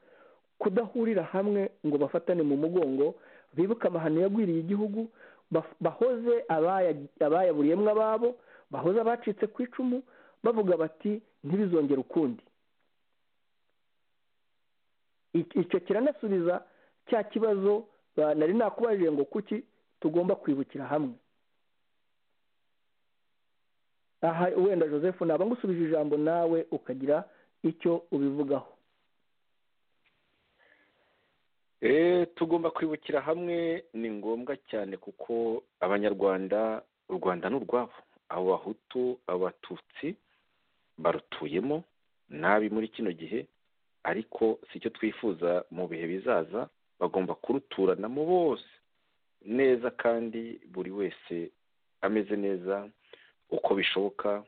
S4: kudahurira hamwe ngo bafatane mu mugongo bibuke amahano yagwiriye igihugu baf- bahoze abaya- abayaburiyemo ababo bahoze abacitse ku icumu bavuga bati ntibizongere ukundi Ik- icyo kiranasubiza cya kibazo ba- nari nakubajije ngo kuki tugomba kwibukira hamwe aha wenda joseph naba ngusubije ijambo nawe ukagira icyo ubivugaho
S3: Eh, tugomba kwibukira hamwe ni ngombwa cyane kuko abanyarwanda u rwanda ni urwabo abahutu abatutsi barutuyemo nabi muri kino gihe ariko si cyo twifuza mu bihe bizaza bagomba kuruturanamo bose neza kandi buri wese ameze neza uko bishoboka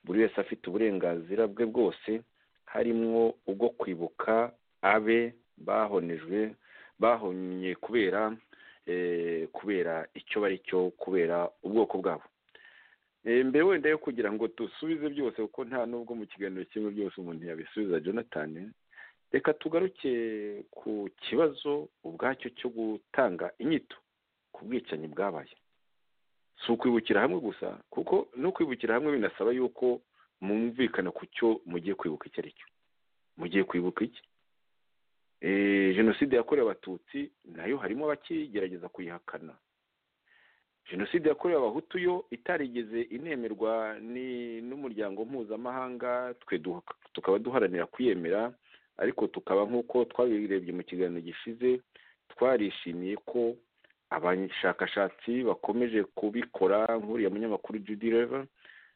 S3: buri wese afite uburenganzira bwe bwose harimo ubwo kwibuka abe bahonejwe bahonye kubera eh, kubera icyo bari cyo kubera ubwoko bwabo Eh, mbere wenda yo kugira ngo dusubize byose kuko nta n'ubwo mu kiganiro kimwe byose umuntu yabisubiza jonathan reka tugaruke ku kibazo ubwacyo cyo gutanga inyito ku bwicanyi bwabaye si ukwibukira hamwe gusa kuko no kwibukira hamwe binasaba yuko mwumvikana ku cyo mugiye kwibuka icyo ari cyo mugiye kwibuka iki Eh, jenoside yakorewe abatutsi nayo harimo abakigerageza kuyihakana jenoside yakorewe abahutu yo itarigeze inemerwa ni n'umuryango mpuzamahanga twe duha- tukaba duharanira kuyemera ariko tukaba nk'uko twabirebye mu kiganiro gishize twarishimiye ko abashakashatsi bakomeje kubikora nk'uriya munyamakuru judy Lever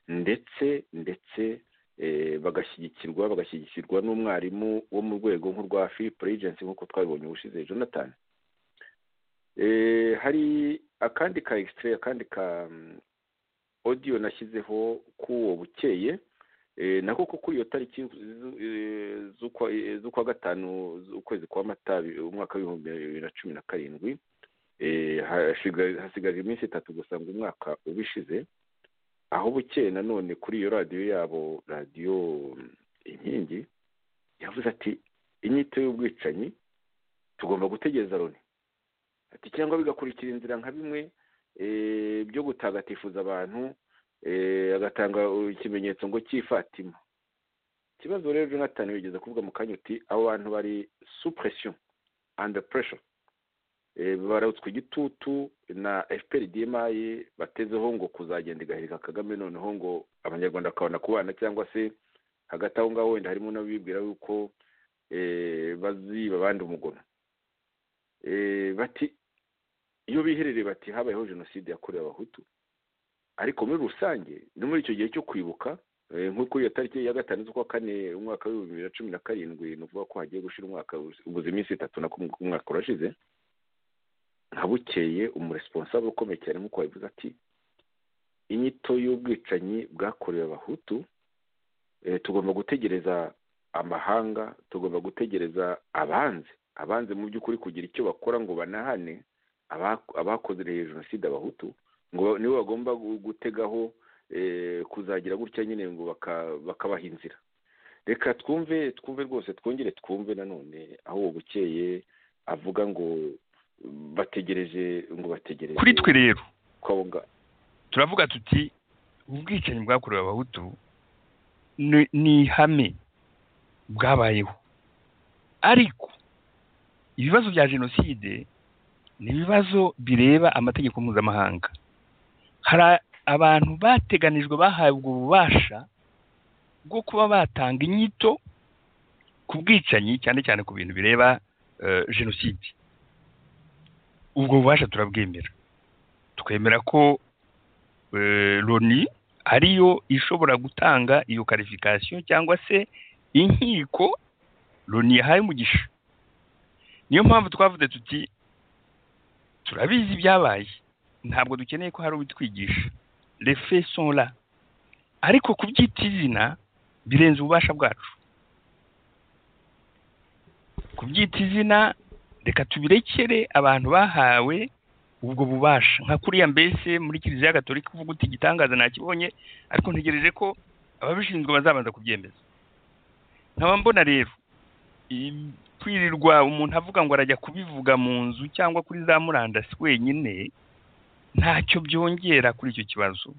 S3: ndetse ndetse eh, bagashyigikirwa bagashyigikirwa n'umwarimu wo mu rwego nk'urwa philip regency nk'uko twabibonye ubushize jonathan Eh, hari akandi ka extrait akandi ka mm, audio nashyizeho k'uwo bukeye Eh, nako ko kuri iyo tariki zu- eh, z'ukwa eh, z'ukwa gatanu z'ukwezi kwa mata bi- umwaka w'ibihumbi bibiri na cumi na karindwi eh, hashiga- hasigaje iminsi itatu gusa ngo umwaka ubishize aho bukeye nanone kuri iyo radiyo yabo radiyo mm, inkingi yavuze ati inyito y'ubwicanyi tugomba gutegereza loni ati cyangwa bigakurikira inzira nka bimwe eh, byo gutagatifuza abantu eh, agatanga ikimenyetso ngo cy'ifatima ikibazo rero jonathan wigeze kuvuga mu kanya uti abo bantu bari suppression under pressure Eh, barabutswe igitutu na fpr dmi batezeho ngo kuzagenda igahirika kagame noneho ngo abanyarwanda bakabona kubana cyangwa se hagati aho ngaho wenda harimo n'abibwira yuko eh, baziba abandi umugono Eh, bati iyo biherereye bati habayeho jenoside yakorewe abahutu ariko muri rusange no muri icyo gihe cyo kwibuka eh, nko kuri iyo tariki ya gatanu z'ukwa kane umwaka w'ibihumbi bibiri na cumi na karindwi ni ukuvuga ko hagiye gushira umwaka ubuze iminsi itatu nako umwaka urashize nka bukeye umuresponsable ukomeye cyane nk'uko wabivuze ati inyito y'ubwicanyi bwakorewe abahutu eh, tugomba gutegereza amahanga tugomba gutegereza abanzi abanzi mu by'ukuri kugira icyo bakora ngo banahane aba- abakoze jenoside abahutu ngo nibo bagomba gu- gutegaho eh, kuzagira gutya nyine ngo baka- bakabaha inzira reka twumve twumve rwose twongere twumve nanone aho uwo bukeye avuga ngo mm, bategereje ngo bategereje
S2: kuri twe rero
S3: konga
S2: turavuga tuti ubwicanyi bwakorewe abahutu ni- ni ihame bwabayeho ariko ibibazo bya jenoside ni ibibazo bireba amategeko mpuzamahanga hari a- abantu bateganijwe bahabwa ububasha bwo kuba batanga inyito ku bwicanyi cyane cyane ku bintu bireba eh, jenoside ubwo bubasha turabwemera twemera ko eh, loni ariyo ishobora gutanga iyo karifikasiyo cyangwa se inkiko loni yahaye umugisha niyo mpamvu twavuze tuti turabizi ibyabaye ntabwo dukeneye ko hari ubitwigisha refe sonra ariko kubyita izina birenze ububasha bwacu kubyita izina reka tubirekere abantu bahawe ubwo bubasha nka kuriya mbese muri kiliziya gatolika uvuga uti igitangaza nakibonye ariko ntegereje ko ababishinzwe bazabanza kubyemeza nkaba mbona rero i- kwirirwa umuntu avuga ngo arajya kubivuga mu nzu cyangwa kuri za murandasi wenyine ntacyo byongera kuri icyo kibazo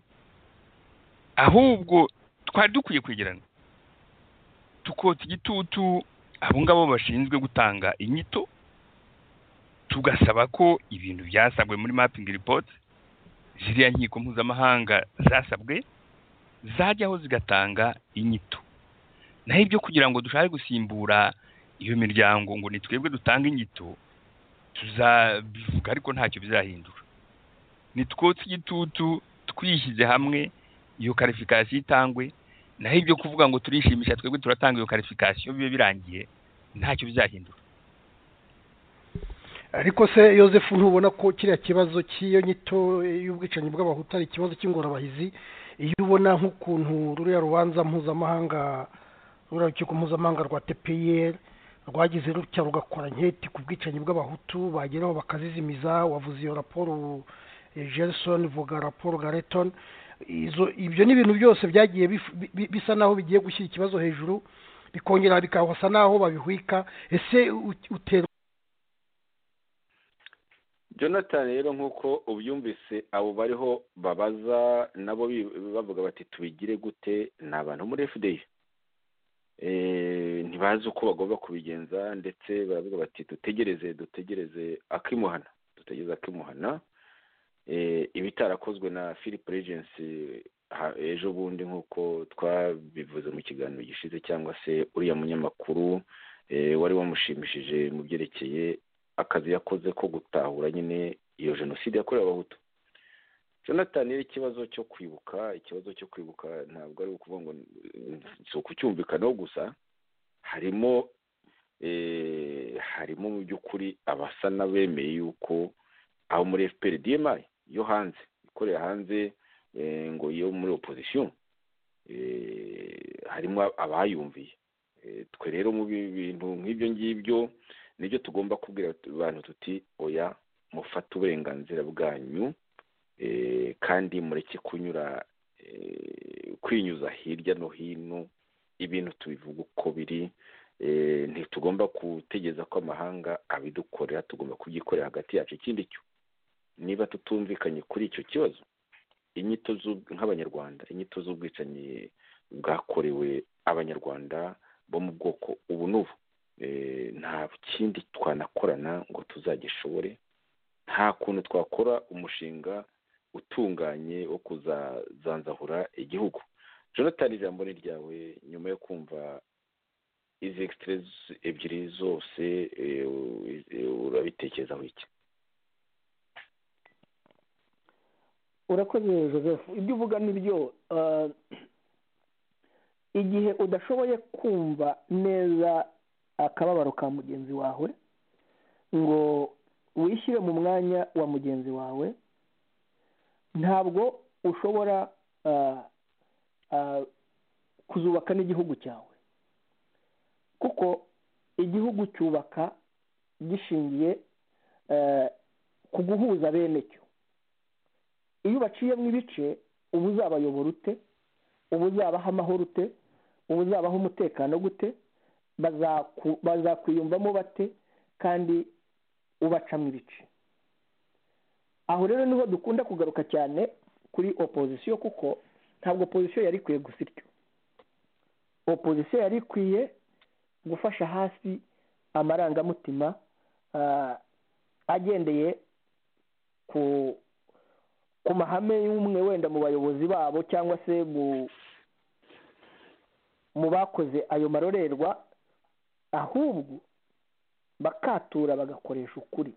S2: ahubwo twari dukwiye kwegerana tukotsa igitutu abo ngabo bashinzwe gutanga inyito tugasaba ko ibintu byasabwe muri mapping report ziriya nkiko mpuzamahanga zasabwe zajyaho zigatanga inyito naho ibyo kugira ngo dushake gusimbura iyo miryango ngo ni twebwe dutanga inyito tuzabivuga ariko ntacyo bizahindura nitwotse igitutu twishyize hamwe iyo karifikasiyo itangwe naho ibyo kuvuga ngo turishimisha twebwe turatanga iyo karifikasiyo bibe birangiye ntacyo bizahindura
S5: ariko se Yosefu ntubona ko kiriya kibazo cy'iyo nyito y'ubwicanyi bw'abahutu ari ikibazo cy'ingorabahizi iyo ubona nk'ukuntu ruriya rubanza mpuzamahanga ruriya rukiko mpuzamahanga rwa tpr rwagize rutya rugakora nketi ku bwicanyi bw'abahutu bageraho bakazizimiza wavuze iyo raporo eh, Gerson vuga raporo gareton izo ibyo ni ibintu byose byagiye bif- bi- bi- bisa naho bigiye gushyira ikibazo hejuru bikongera bikahasa naho babihwika ese u- utera
S3: jonathan rero nk'uko ubyumvise abo bariho babaza nabo bi- bavuga bati tubigire gute ni abantu muri fda Eh, ntibazi uko bagomba kubigenza ndetse baravuga bati dutegereze dutegereze akimuhana dutegereze akimuhana Eh, ibitarakozwe na philip regency ha- ejo bundi nk'uko twabivuze mu kiganiro gishize cyangwa se uriya munyamakuru eh, wari wamushimishije mu byerekeye akazi yakoze ko gutahura nyine iyo jenoside yakorewe abahutu jonathan rero ikibazo cyo kwibuka ikibazo cyo kwibuka ntabwo ari ukuvuga ngo eh, si ukucyumvikanaho gusa harimo eh, harimo mu by'ukuri abasa n'abemeye yuko abo muri fpr dmi yo hanze ikorera hanze eh, ngo yo muri opposition eh, harimo abayumviye Eh, twe rero mu bi- bintu nk'ibyo ngibyo nibyo tugomba kubwira abantu tuti oya mufate uburenganzira bwanyu eh, kandi mureke kunyura eh, kwinyuza hirya no hino ibintu tubivuga uko biri eh, ntitugomba gutegereza ko amahanga abidukorera tugomba kubyikorera hagati yacu ikindi cyo niba tutumvikanye kuri icyo kibazo inyito z'ub- nk'abanyarwanda inyito z'ubwicanyi bwakorewe abanyarwanda bo mu bwoko ubu n'ubu Eh, nta kindi twanakorana ngo tuzagishobore nta kuntu twakora umushinga utunganye wo kuzazanzahura igihugu jonathan ijambo ni ryawe nyuma yo kumva izi egisitire ebyiri zose eh, u- urabitekerezaho iki
S4: urakoze joseph ibyo uvuga ni byo ah, igihe udashoboye kumva neza akababaro ka mugenzi wawe ngo wishyire mu mwanya wa mugenzi wawe ntabwo ushobora ah, ah, kuzubaka n'igihugu cyawe kuko igihugu cyubaka gishingiye eh, ku guhuza bene cyo iyo ubaciyemo ibice uba uzabayobora ute uba uzabaha amahoro ute uba uzabaha umutekano gute bazaku- bazakwiyumvamo bate kandi ubacamo ibice aho rero niho dukunda kugaruka cyane kuri opozisiyo kuko ntabwo opozisiyo yari ikwiye gusa ityo opozisiyo yari ikwiye gufasha hasi amarangamutima ah, agendeye ku ku mahame y'umwe wenda mu bayobozi babo cyangwa se mu mu bakoze ayo marorerwa ahubwo bakatura bagakoresha ukuri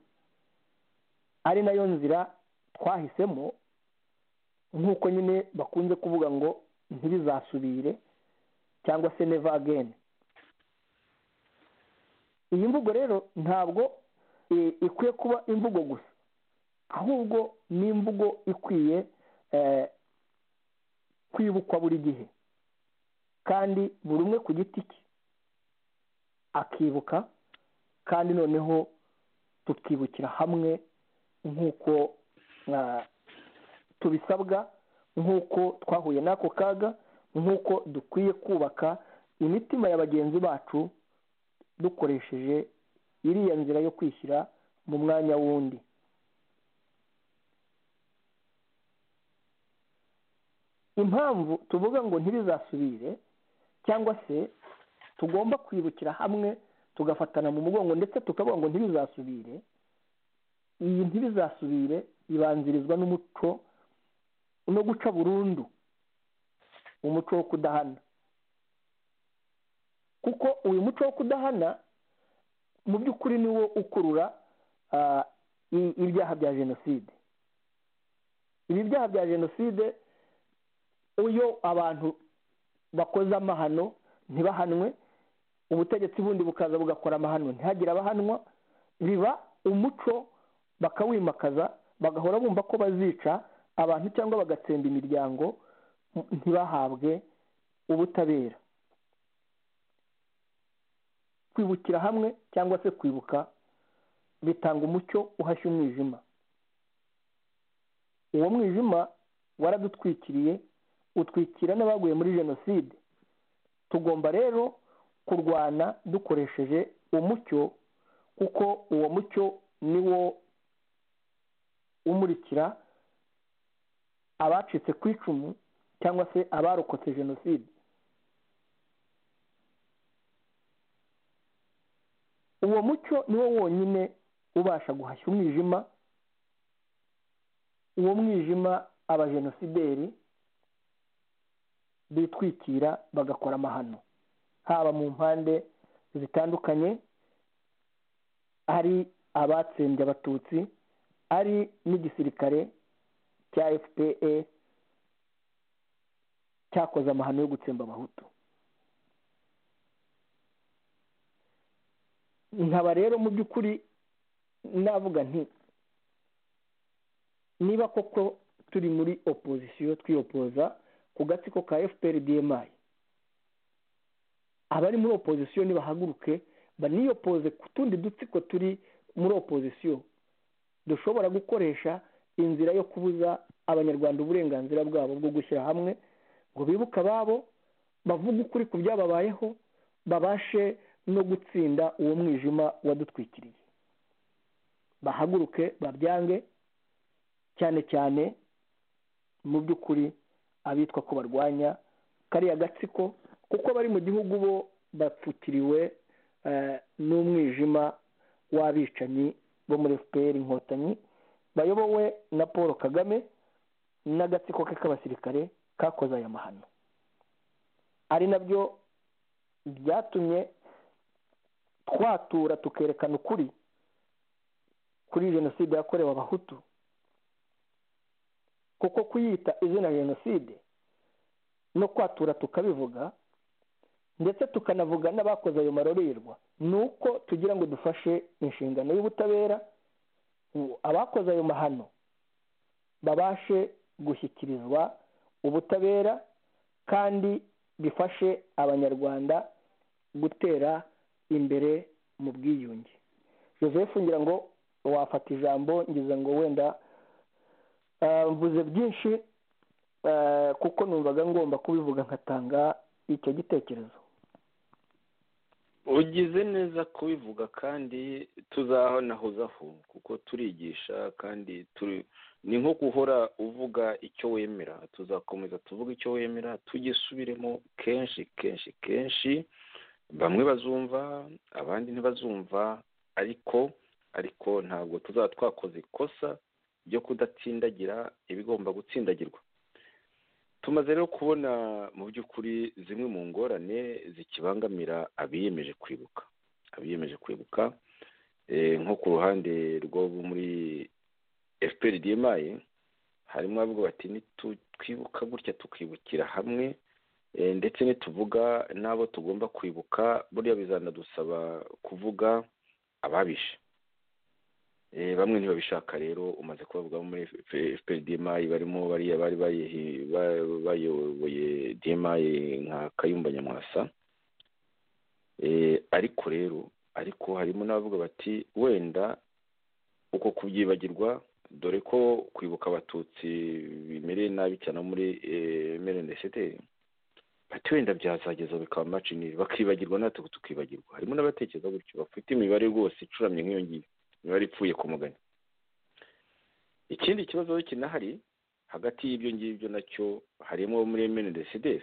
S4: ari nayo nzira twahisemo nk'uko nyine bakunze kuvuga ngo ntibizasubire cyangwa se neva ageni iyi mvugo rero ntabwo eh, ikwiye kuba imvugo gusa ahubwo ni imvugo ikwiye eh, kwibukwa buri gihe kandi buri umwe ku giti cye akibuka kandi noneho tukibukira hamwe nk'uko ah, tubisabwa nk'uko twahuye n'ako kaga nk'uko dukwiye kubaka imitima ya bagenzi bacu dukoresheje iriya nzira yo kwishyira mu mwanya wundi impamvu tuvuga ngo ntibizasubire cyangwa se tugomba kwibukira hamwe tugafatana mu mugongo ndetse tukavuga ngo ntibizasubire iyi ntibizasubire ibanzirizwa n'umuco no guca burundu umuco wo kudahana kuko uyu muco wo kudahana mu by'ukuri ni wo ukurura ah, i- ibyaha bya jenoside ibi byaha bya jenoside iyo abantu bakoze amahano ntibahanwe ubutegetsi bundi bukaza bugakora amahano ntihagire abahanwa biba umuco bakawimakaza bagahora bumva ko bazica abantu cyangwa bagatsemba imiryango ntibahabwe ubutabera kwibukira hamwe cyangwa se kwibuka bitanga umucyo uhashya umwijima uwo mwijima waradutwikiriye utwikira n'abaguye muri jenoside tugomba rero kurwana dukoresheje umucyo kuko uwo mucyo ni wo umurikira abacitse ku icumu cyangwa se abarokotse jenoside uwo mucyo ni wo wonyine ubasha guhashya umwijima uwo mwijima abajenosideri bitwikira bagakora amahano haba mu mpande zitandukanye ari abatsembye abatutsi ari n'igisirikare cya fpe cyakoze amahano yo gutsemba abahutu nkaba rero mu by'ukuri navuga nti niba koko turi muri opozisiyo twiyopoza ku gatsiko ka fpr dma abari muri opozisiyo nibahaguruke baniyopoze ku tundi dutsiko turi muri opozisiyo dushobora gukoresha inzira yo kubuza abanyarwanda uburenganzira bwabo bwo gushyira hamwe ngo bibuke ababo bavuge ukuri ku byababayeho babashe no gutsinda uwo mwijima wadutwikiriye bahaguruke babyange cyane cyane mu by'ukuri abitwa ko barwanya kariya gatsiko kuko bari mu gihugu bo bapfukiriwe eh, n'umwijima w'abicanyi bo muri fpr inkotanyi bayobowe na paul kagame n'agatsiko ke k'abasirikare kakoze aya mahano ari nabyo byatumye twatura tukerekana ukuri kuri jenoside yakorewe abahutu kuko kuyita izina jenoside no kwatura tukabivuga ndetse tukanavuga n'abakoze ayo marorerwa ni uko tugira ngo dufashe inshingano y'ubutabera ngo abakoze ayo mahano babashe gushyikirizwa ubutabera kandi bifashe abanyarwanda gutera imbere mu bwiyunge joseph ngira ngo wafata ijambo ngize ngo wenda ah, mvuze byinshi ah, kuko numvaga ngomba kubivuga nkatanga icyo gitekerezo
S3: ugize neza kubivuga kandi tuzahanahozaho kuko turigisha kandi turi ni nko guhora uvuga icyo wemera tuzakomeza tuvuga icyo wemera tugisubiremo kenshi kenshi kenshi bamwe bazumva abandi ntibazumva ariko ariko ntabwo tuzaba twakoze ikosa ryo kudatsindagira ibigomba gutsindagirwa tumaze rero kubona mu by'ukuri zimwe mu ngorane zikibangamira abiyemeje kwibuka abiyemeje kwibuka eh, nko ku ruhande rwo muri fpr dmi harimo abavuga bati nitwibuka gutya tukibukira hamwe eh, ndetse nituvuga n'abo tugomba kwibuka buriya bizanadusaba kuvuga ababishe Eh, bamwe ntibabishaka rero umaze kubavuga bo muri fpr dmi barimo bariya bari bayihi- ba- bayoboye dmi nka kayumba nyamwasa Eh, ariko rero ariko harimo n'abavuga bati wenda uko kubyibagirwa dore ko kwibuka abatutsi bimereye nabi cyane abo muri mrndct bati wenda byazageza bikaba macinire bakibagirwa natwe tukibagirwa harimo n'abatekereza gutyo bafite imibare rwose icuramye nk'iyo ngiyo imibare ipfuye ku mugani ikindi kibazo kinahari hagati y'ibyo ngibyo nacyo harimo abo muri mndcd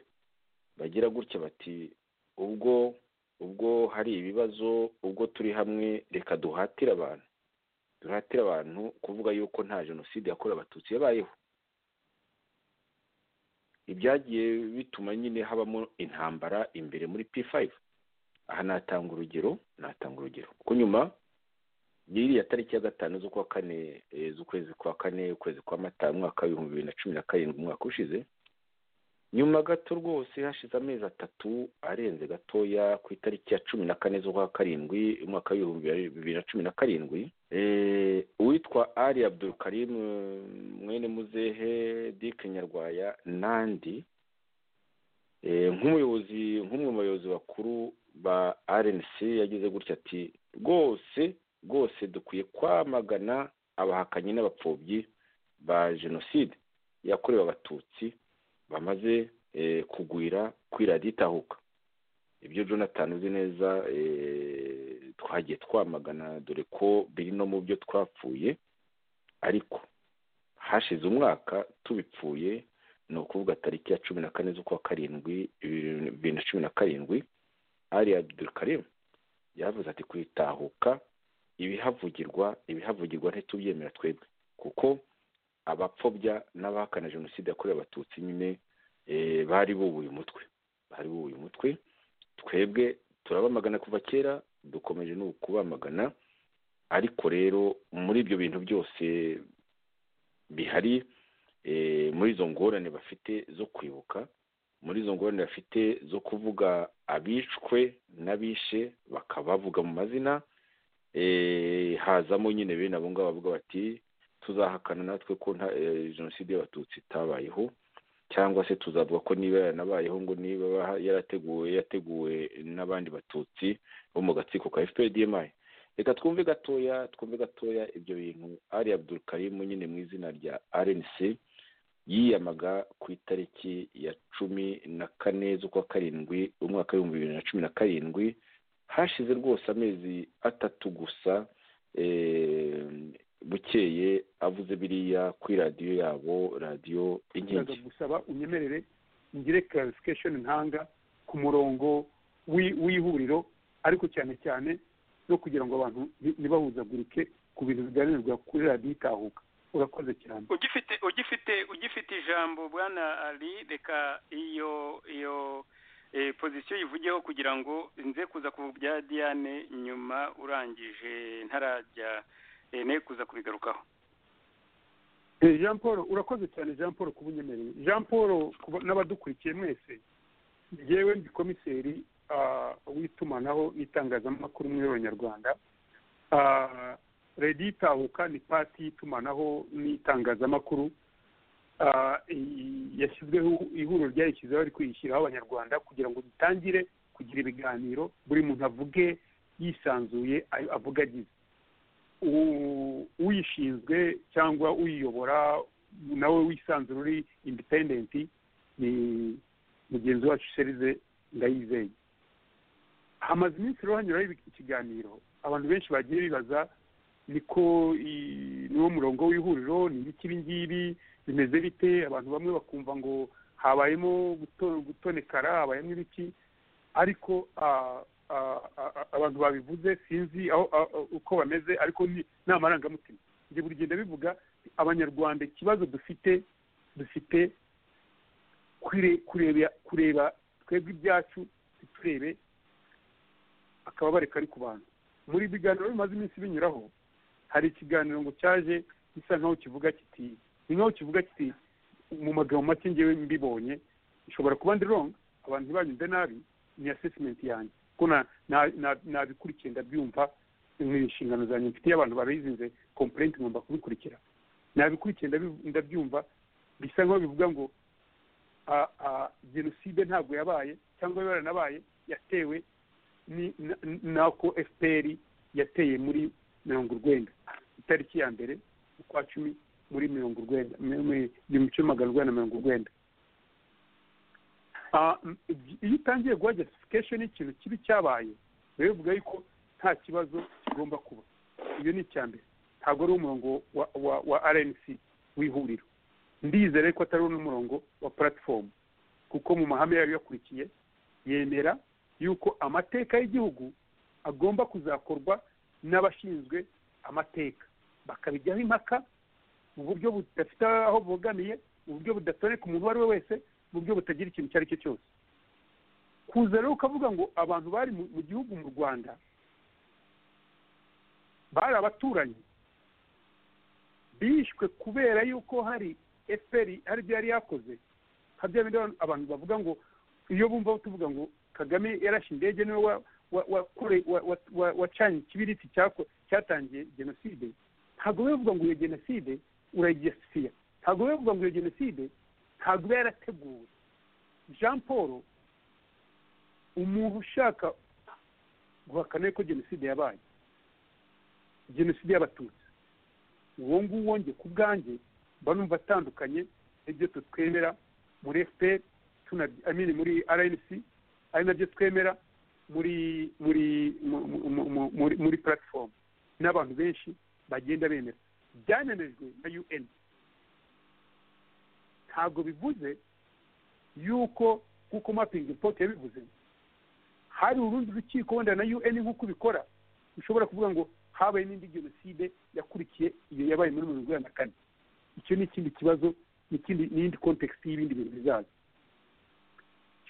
S3: bagira gutya bati ubwo ubwo hari ibibazo ubwo turi hamwe reka duhatire abantu duhatire abantu kuvuga yuko nta jenoside yakorewe abatutsi yabayeho ibyagiye bituma nyine habamo intambara imbere muri p5 aha natanga urugero natanga urugero kuko nyuma biriya tariki ya gatanu z'ukwa kane eh, z'ukwezi kwa kane ukwezi kwa mata umwaka w'ibihumbi bibiri na cumi na karindwi umwaka ushize nyuma gato rwose hashize amezi atatu arenze gatoya ku itariki ya cumi na kane z'ukwa karindwi umwaka w'ibihumbi bibiri na cumi na karindwi eh, uwitwa ali abdul karim mwene muzehe dike nyarwaya nandi eh, nk'umuyobozi nk'umwe mu bayobozi bakuru ba rnc yagize gutya ati rwose rwose dukwiye kwamagana abahakanyi n'abapfobyi ba jenoside yakorewe abatutsi bamaze eh, kugwira kwira ritahuka ibyo jonathan uzi neza eh, twagiye twamagana dore ko biri no mu byo twapfuye ariko hashize umwaka tubipfuye ni ukuvuga tariki ya cumi na kane z'ukwa karindwi bibiri bibiri na cumi na karindwi ali abdulkarim yavuze ati kwitahuka ibihavugirwa ibihavugirwa ntitubyemera twebwe kuko abapfobya n'abahakana jenoside yakorewe abatutsi nyine eh, bari bubuye umutwe bari bubuye umutwe twebwe turabamagana kuva kera dukomeje no kubamagana ariko rero muri ibyo bintu byose bihari eh, muri izo ngorane bafite zo kwibuka muri izo ngorane bafite zo kuvuga abicwe n'abishe bakabavuga mu mazina eh, hazamo nyine bene abo ngabo bavuga bati tuzahakana natwe ko nta eh, jenoside y'abatutsi itabayeho cyangwa se tuzavuga ko niba yaranabayeho ngo niba baha- yarateguwe yateguwe n'abandi batutsi bo mu gatsiko ka fpdmi reka twumve gatoya twumve gatoya ibyo bintu ari abdul karimu nyine mu izina rya rnc yiyamaga ku itariki ya cumi na kane z'ukwa karindwi umwaka w'ibihumbi bibiri na cumi na karindwi hashize rwose amezi atatu gusa eh, bukeye avuze biriya kuri radiyo yabo radiyo
S6: ndaza
S3: inkingi
S6: gusaba unyemerere ngire clarification ntanga ku murongo w'i- w'ihuriro ariko cyane cyane no kugira ngo abantu ni- ntibahuzagurike ku bintu biganirirwa kuri radiyo itahuka urakoze cyane
S7: ugifite ugifite ugifite ijambo bwana ali reka iyo iyo eh, pozisiyo yivugeho kugira ngo nze kuza ku bya diane nyuma urangije ntarajya eh, ne kuza kubigarukaho
S6: Eh, jean paul urakoze cyane jean paul kuba unyemereye jean paul ku ba- n'abadukurikiye mwese njyewe ndi komiseri ah, w'itumanaho n'itangazamakuru muri abanyarwanda radiyo itahuka ni pati y'itumanaho n'itangazamakuru Ah, i- yashyizweho ihuriro ryayishyizeho ariko yishyiraho abanyarwanda kugira ngo dutangire kugira ibiganiro buri muntu avuge yisanzuye ay- avuga agize u- uyishinzwe cyangwa uyiyobora nawe wisanzura uri indipendenti ni mugenzi wacu sherize ndayizeye hamaze iminsi rero hanyuraho ibi- ikiganiro abantu benshi bagiye bibaza niko i- niwo murongo w'ihuriro ni ibiki ibi ngibi bimeze bite abantu bamwe bakumva ngo habayemo guto- gutonekara habayemo ibiki ariko ah, ah, ah, abantu babivuze sinzi aho ah, ah, uko bameze ariko ni- ni amarangamutima njye buri gihe ndabivuga abanyarwanda ikibazo dufite dufite kure- kureba kureba twebwe ibyacu ntiturebe akababare kari ku bantu muri ibiganiro bimaze iminsi binyuraho hari ikiganiro ngo cyaje gisa nkaho kivuga kiti ni nkaho kivuga kiti mu magambo make ngewe mbibonye ishobora kuba ndi wrong abantu ntibanyumve nabi ni assessment yanjye kuko na- na- na- nabikurikiye ndabyumva ni inshingano zanjye mfitiye abantu barayizinze complaint ngomba kubikurikira nabikurikiye ndabi- ndabyumva bisa nkaho bivuga ngo ah, ah, jenoside ntabwo yabaye cyangwa yaranabaye yatewe ni na- nako fpr yateye muri mirongo urwenda itariki ya mbere ukwa cumi muri mirongo urwenda igihumbi kimwe magana urwenda na mirongo urwenda Ah, m- iyo utangiye guha justification y'ikintu kibi cyabaye rero bivuga yuko nta kibazo kigomba kuba iyo ni icya mbere ntabwo ari umurongo wa, wa, wa rnc w'ihuriro ndizere ko atari n'umurongo wa platform kuko mu mahame yayo yakurikiye yemera yuko amateka y'igihugu agomba kuzakorwa n'abashinzwe amateka bakabijyaho impaka mu buryo budafite aho bubogamiye mu buryo budatoneka umuntu uwo ari we wese mu buryo butagira ikintu icyo ari cyo cyose kuza rero ukavuga ngo abantu bari mu mu gihugu mu rwanda bari abaturanyi bishwe kubera yuko hari efuperi hari ibyo yari yakoze nka bya bindi abantu bavuga ngo iyo bumva tuvuga ngo kagame yarashe indege niwe wa- wa- wakore- wa- wa- wa- wacanye ikibiriti cyako- cyatangiye jenoside ntabwo biba bivuga ngo iyo jenoside urayigesifiya ntabwo biba bivuga ngo iyo jenoside ntabwo iba yarateguwe jean paul umuntu ushaka guhakana ko jenoside yabaye jenoside y'abatutsi uwo nguwo njye ku bwanjye mba numva atandukanye n'ibyo tutwemera muri fpr tuna amini muri rnc ari nabyo twemera muri muri mu- mu- mu- mu- muri muri platform n'abantu benshi bagenda bemera byananijwe na un ntabwo bivuze yuko nk'uko mapping report yabivuze hari urundi rukiko wenda na un nk'uko ubikora ushobora kuvuga ngo habaye n'indi jenoside yakurikiye iyo yabaye muri mirongo inani na kane icyo ni ikindi kibazo n'ikindi n'iyindi kontekisiti y'ibindi bintu bizaza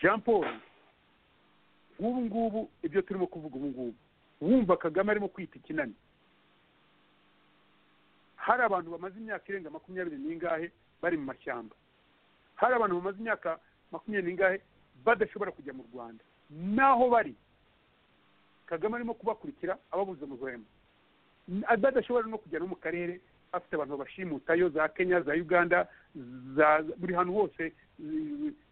S6: jean paul nk'ubu ngubu ibyo turimo kuvuga ubu ngubu wumva kagame arimo kwita ikinani hari abantu bamaze imyaka irenga makumyabiri n'ingahe bari mu mashyamba hari abantu bamaze imyaka makumyabiri n'ingahe badashobora kujya mu rwanda n'aho bari kagame arimo kubakurikira ababuza mu rwema badashobora no kujya no mu karere afite abantu babashimutayo za kenya za uganda za buri hantu hose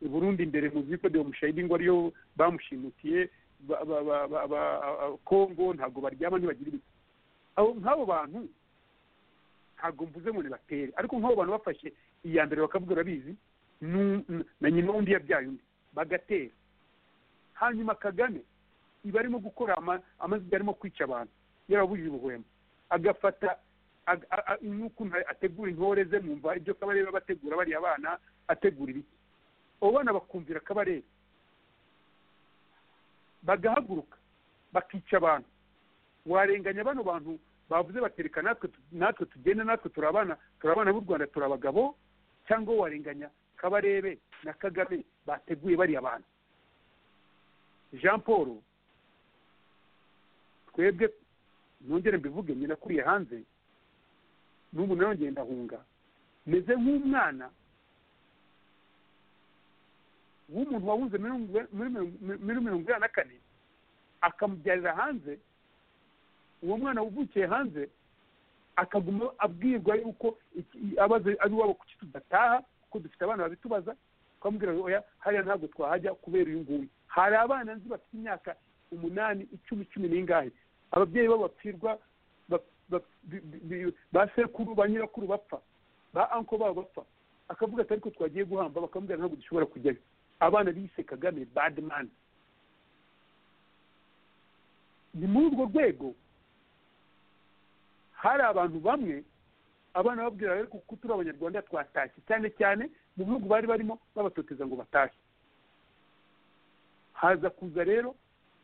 S6: i burundi imbere mu ziko de mushayidi ngo ariyo bamushimutiye ba- ba- ba- ba- ba- a- kongo ntabwo baryama ntibagira ibiti abo nk'abo bantu ntabwo mvuze ngo nibatere ariko nk'abo bantu bafashe iya mbere bakavuga urabizi nu- na nyina wundi yabyaye undi bagatera hanyuma kagame iba arimo gukora ama- amaziga arimo kwica abantu yarabujije ubuhwema agafata ag- a- a- n'ukuntu ategura intore ze mwumva ibyo kabarebe bategura bariya bana ategura ibiki abo bana bakumvira kabarebe bagahaguruka bakica abantu warenganya bano bantu bavuze batereka natwe tu- natwe tugenda natwe turi abana turi abana b'u rwanda turi abagabo cyangwa warenganya kabarebe na kagame bateguye bariya bantu jean paul twebwe nongere mbivuge nyina nakuriye hanze n'ubu nawe ngenda ahunga meze nk'umwana w'umuntu wawuze muri mirongo- muri mirongo- muri mirongo inani na kane akamubyarira hanze uwo mwana wavukiye hanze akaguma abwirwa yuko iki- abaze ari iwabo kuki tudataha kuko dufite abana babitubaza twamubwira ngo oya hariya ntabwo twahajya kubera uyu nguyu hari abana nzi bafite imyaka umunani icumi cumi n'ingahe ababyeyi babo bapfirwa ba- ba- bi- bi- bi- ba sekuru ba nyirakuru bapfa ba anko babo bapfa akavuga ati ariko twagiye guhamba bakamubwira ntabwo dushobora kujyayo abana bise kagame bad man ni muri urwo rwego hari abantu bamwe abana babwira ariko kuko turi abanyarwanda twatashye cyane cyane mu bihugu bari barimo babatoteza ngo batashye haza kuza rero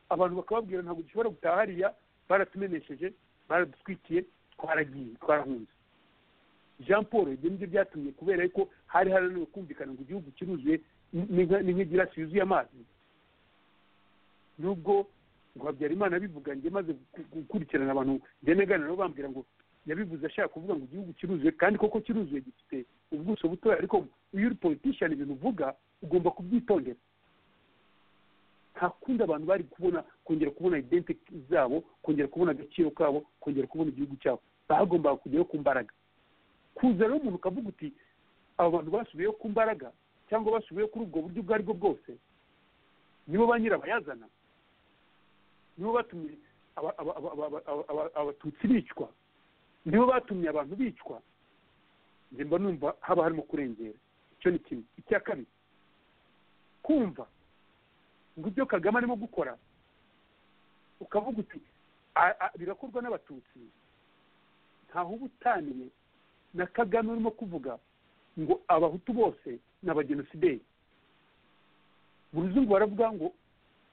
S6: abantu bakababwira ntabwo dushobora gutaha hariya baratumenesheje baradutwikiye twaragiye twarahunze jean paul ibyo nibyo byatumye kubera yuko hari harananiwe kumvikana ngo igihugu kiruzuye ni nka- ni nk'igirasi yuzuye amazi nubwo ngo habyarimana abivuga njye maze gu- gukurikirana abantu njye gana nabo bambwira ngo yabivuze ashaka kuvuga ngo igihugu kiruzuye kandi koko kiruzuye gifite ubuso butoya ariko iyo uri politician ibintu uvuga ugomba kubyitondera nta kundi abantu bari kubona kongera kubona identity zabo kongera kubona agaciro kabo kongera kubona igihugu cyabo bagombaga kujyayo ku mbaraga kuza rero umuntu ukavuga uti abo bantu basubiyeyo ku mbaraga cyangwa basubiyeyo kuri ubwo buryo ubwo ari bwo bwose nibo ba nyirabayazana nibo batumye aba- aba- aba- aba- aba- aba- abatutsi bicwa nibo batumye abantu bicwa njye mba numva haba harimo kurengera icyo ni kimwe icya kabiri kumva ngo ibyo kagame arimo gukora ukavuga uti "A- a- birakorwa n'abatutsi ntaho uba utaniye na kagame urimo kuvuga ngo abahutu bose ni abajenosideri mu ruzungu baravuga ngo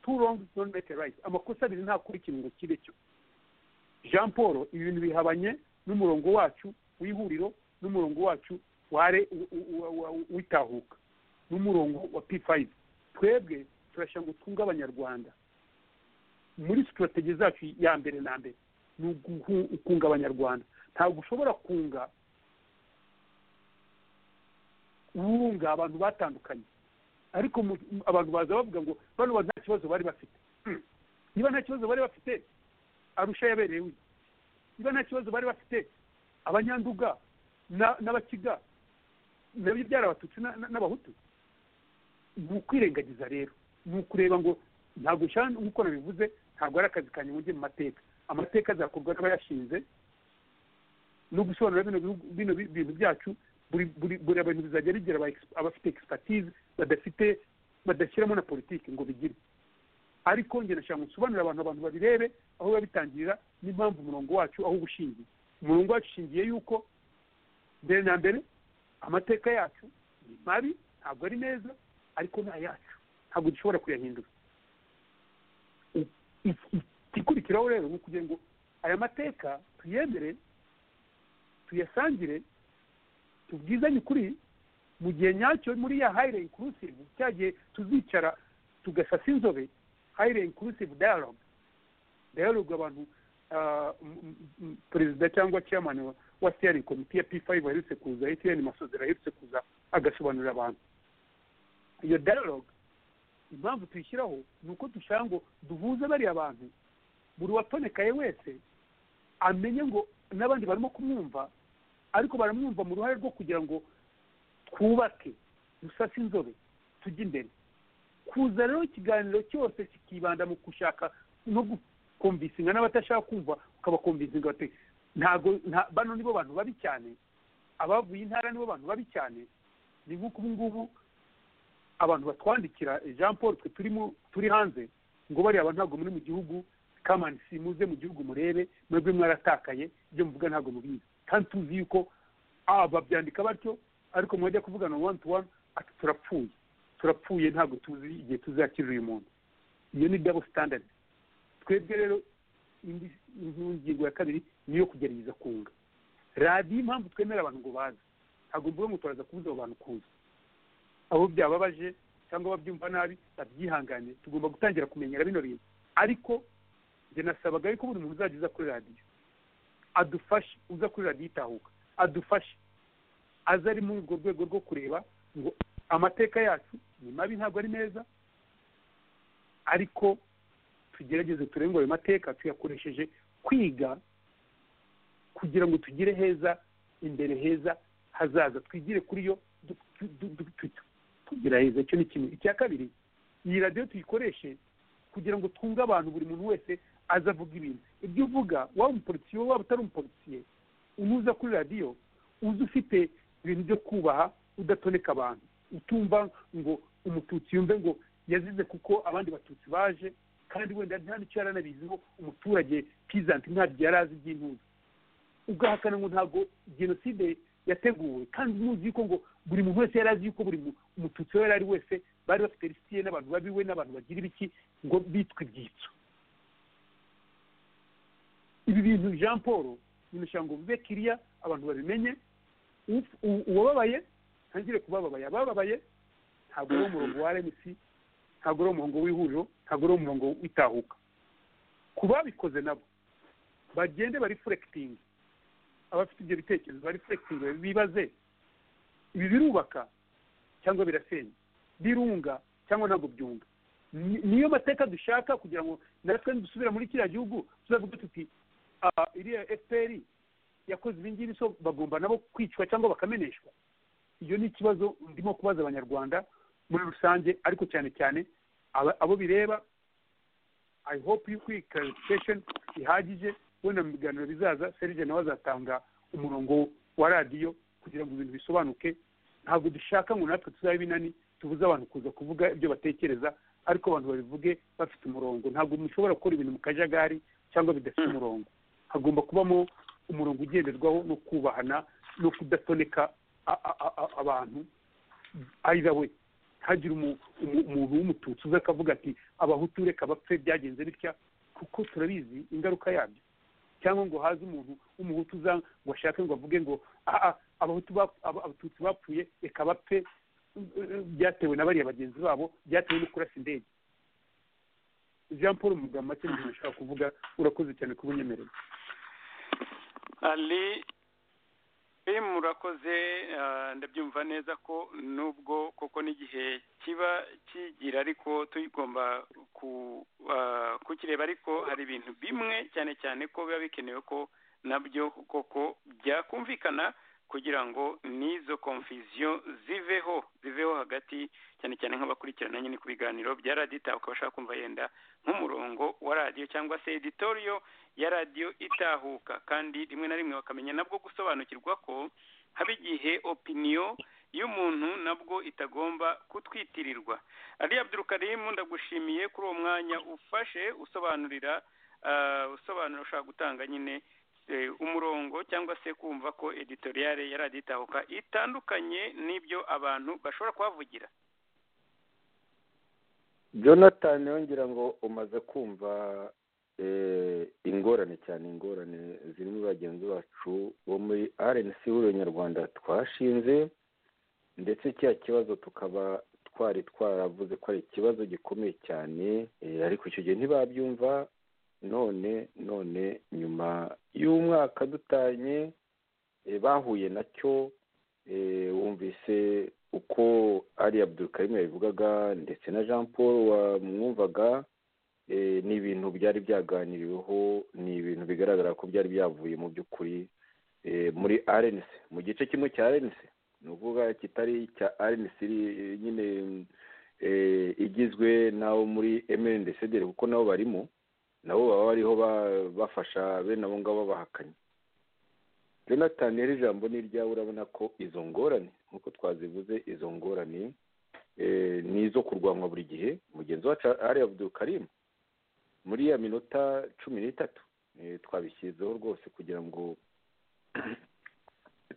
S6: two wrongs don't make a right amakosa abiri ntakora ikintu kibe cyo jean paul ibintu bihabanye n'umurongo wacu w'ihuriro n'umurongo wacu ware u- u- u- wa- w'itahuka n'umurongo wa p5 twebwe turashaka ngo twunge abanyarwanda muri sitrategi zacu ya mbere na mbere ni uguhu- ukunga abanyarwanda ntabwo ushobora kunga wunga abantu batandukanye ariko mu- mu- abantu baza bavuga ngo bano bantu nta kibazo bari bafite Hmm. niba nta kibazo bari bafite arusha yabereye we niba nta kibazo bari bafite abanyanduga na- n'abakiga nabyo byarabatutsi na- na- n'abahutu ni ukwirengagiza rero ni ukureba ngo ntabwo nshaka nk'uko nabivuze ntabwo ari akazi kanjye ngo njye mu mateka amateka azakorwa n'abayashinze no gusobanura bino bihugu bino bi- bintu byacu buri buri- buri abantu bizajya bigira aba ex- abafite expertise badafite badashyiramo na politiki ngo bigire ariko njye nashaka gusobanurira abantu abantu babirebe aho biba bitangirira n'impamvu umurongo wacu aho uba ushingiye umurongo wacu ushingiye yuko mbere na mbere amateka yacu ni mabi ntabwo ari meza ariko ni ayacu ntabwo dushobora kuyahindura I- i- i- igikurikiraho rero ni ukugira ngo aya mateka tuyemere tuyasangire tubwizanye ukuri mu gihe nyacyo muri ya hayire inkurusive cya gihe tuzicara tugasasa inzobe hayire inkurusive dayaloge dayaloge abantu ah, m- m- m- perezida cyangwa chairman wa- wa steering komite ya p five aherutse kuza etn masozera aherutse kuza agasobanurira abantu iyo dayaloge impamvu tuyishyiraho ni uko dushaka ngo duhuze bariya bantu buri watonekaye wese amenye ngo n'abandi barimo kumwumva ariko baramwumva mu ruhare rwo kugira ngo twubake dusase inzobe tujye imbere kuza rero ikiganiro cyose kikibanda mu gushaka no gukomvisinga n'abatashaka kumva ukabakomvisinga bate ntago nta- bano nibo bantu babi cyane abavuye intara nibo bantu babi cyane ni nk'uko ubu ngubu abantu batwandikira eh, jean paul twe turimo turi hanze ngo bariya abantu ntabwo muri mu gihugu kamani simuze mu gihugu murebe mwebwe mwaratakaye ibyo muvuga ntabwo mubizi kandi tuzi yuko ah, babyandika batyo ariko mwajya kuvugana wani tu wani ati turapfuye turapfuye ntabwo tuzi igihe tuzakirira uyu muntu iyo ni dabo sitandadi twebwe rero indi ngingo ya kabiri ni iyo kugerageza kunga radiyo impamvu twemera abantu ngo baze ntabwo mvuga ngo turaza kubuza abo bantu kuza abo byababaje cyangwa babyumva nabi babyihangane tugomba gutangira kumenyera bino bintu ariko njye nasabaga yuko buri muntu uzajya uza kuri radiyo adufashe uza kuri radiyo itahuka adufashe aze ari muri urwo rwego rwo kureba ngo amateka yacu ni mabi ntabwo ari meza ariko tugerageze turebe ngo ayo mateka tuyakoresheje kwiga kugira ngo tugire heza imbere heza hazaza twigire kuri yo du- du- du- du- tu- tugira heza icyo ni kimwe icya kabiri iyi radiyo tuyikoreshe kugira ngo twunge abantu buri muntu wese aza avuga ibintu ibyo uvuga waba umupolisiye waba utari umupolisiye unuza kuri radiyo uzi ufite ibintu byo kubaha udatoneka abantu utumva ngo umututsi yumve ngo yazize kuko abandi batutsi baje kandi wenda nta n'icyo yari anabiziho umuturage pizanti ntabyo yari azi by'intuza ugahakana ngo ntabwo jenoside yateguwe kandi muzi yuko ngo buri muntu wese yari azi yuko buri mu- umututsi aho yari ari wese bari bafite lisitiye n'abantu babiwe n'abantu bagira ibiki ngo bitwe ibyitso ibi bintu jean paul binashaka ngo bibe kiriya abantu babimenye Uf- u- uwababaye ntangire kubababaye abababaye ntabwo ari umurongo wa rmc ntabwo ari umurongo w'ihuriro ntabwo ari umurongo w'itahuka ku babikoze nabo bagende barifurekitingi abafite ibyo bitekerezo barifurekitingi bibaze ibi birubaka cyangwa birasenya birunga cyangwa ntabwo byunga Ni- niyo mateka dushaka kugira ngo natwe dusubira muri kiriya gihugu tuzavuga tuti "Ah, iriya fpr yakoze ibi ngibi so bagomba nabo kwicwa cyangwa bakameneshwa iyo ni ikibazo ndimo kubaza abanyarwanda muri rusange ariko cyane cyane aba- abo bireba i hope yuko iyi clarification ihagije wenda mu biganiro bizaza serge nawe azatanga umurongo wa radiyo kugira ngo ibintu bisobanuke ntabwo dushaka ngo natwe tuzabe binani tubuze abantu kuza kuvuga ibyo batekereza ariko abantu babivuge bafite umurongo ntabwo mushobora gukora ibintu mu kajagari cyangwa bidafite umurongo hagomba kubamo umurongo ugenderwaho no kubahana no kudatoneka a- a- a- a- abantu either way hagire umu- umu- umuntu w'umututsi uza akavuga ati abahutu reka bapfe byagenze bitya kuko turabizi ingaruka yabyo cyangwa ngo haze umuntu w'umuhutu uza ngo ashake ngo avuge ngo "Ah, ah, abahutu bap- aba- abatutsi bapfuye reka bapfe eh, byatewe na bariya bagenzi babo byatewe no kurasa indege jean paul mu magambo make nashaka kuvuga urakoze cyane kuba unyemereye
S7: ali ari murakoze ah, ndabyumva neza ko nubwo koko n'igihe kiba kigira ariko tugomba ku- ah, kukireba ariko hari ibintu bimwe cyane cyane ko biba bikenewe ko nabyo koko byakumvikana kugira ngo n'izo konfiziyo ziveho ziveho hagati cyane cyane nk'abakurikirana nyine ku biganiro bya radiyo itaha ukaba ushaka kumva yenda nk'umurongo wa radiyo cyangwa se editoriyo ya radiyo itahuka kandi rimwe na rimwe bakamenya nabwo gusobanukirwa ko haba igihe opiniyo y'umuntu nabwo itagomba kutwitirirwa ali abdurukarimu ndagushimiye kuri uwo mwanya ufashe usobanurira ah, usobanura ushaka gutanga nyine eh, umurongo cyangwa se kumva ko editoriyale ya radiyo itahuka itandukanye n'ibyo abantu bashobora kuhavugira
S3: jonathan yongera ngo umaze kumva eh, ingorane cyane ingorane ziri muri bagenzi bacu bo muri rnc ihuriro nyarwanda twashinze ndetse cya kibazo tukaba twari twaravuze ko ari ikibazo gikomeye cyane eh, ariko icyo gihe ntibabyumva none none nyuma y'umwaka dutanye eh, bahuye nacyo eh, wumvise uko ari abdurukarimu yabivugaga ndetse na jean paul wamwumvaga eh, ni ibintu byari byaganiriweho ni ibintu bigaragara ko byari byavuye mu by'ukuri eh, muri rnc mu gice kimwe cya rnc ni ukuvuga kitari cya rnc iri- nyine eh, igizwe n'abo muri mndcdr kuko nabo barimo nabo baba bariho ba- bafasha bene abo ngabo babahakanye jonathan rero ijambo ni iryawe urabona ko izo ngorane nk'uko twazivuze izo ngorane eh, ni izo kurwanywa buri gihe mugenzi wacu ari abudukarimu muri ya minota cumi n'itatu eh, twabishyizeho rwose kugira ngo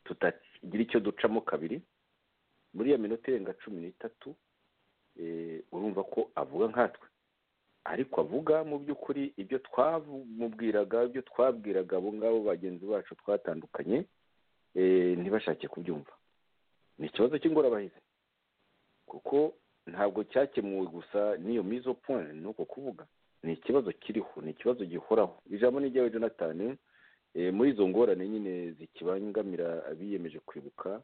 S3: tutagira icyo ducamo kabiri muri ya minota irenga cumi n'itatu eh, urumva ko avuga nkatwe ariko avuga mu by'ukuri ibyo twamubwiraga ibyo twabwiraga abo ngabo bagenzi bacu twatandukanye eh, ntibashake kubyumva ni ikibazo cy'ingorabahizi kuko ntabwo cyakemuwe gusa n'iyo mizo point ni uko kuvuga ni ikibazo kiriho ni ikibazo gihoraho ijambo ni iryawe jonathan eh, muri izo ngorane nyine zikibangamira abiyemeje kwibuka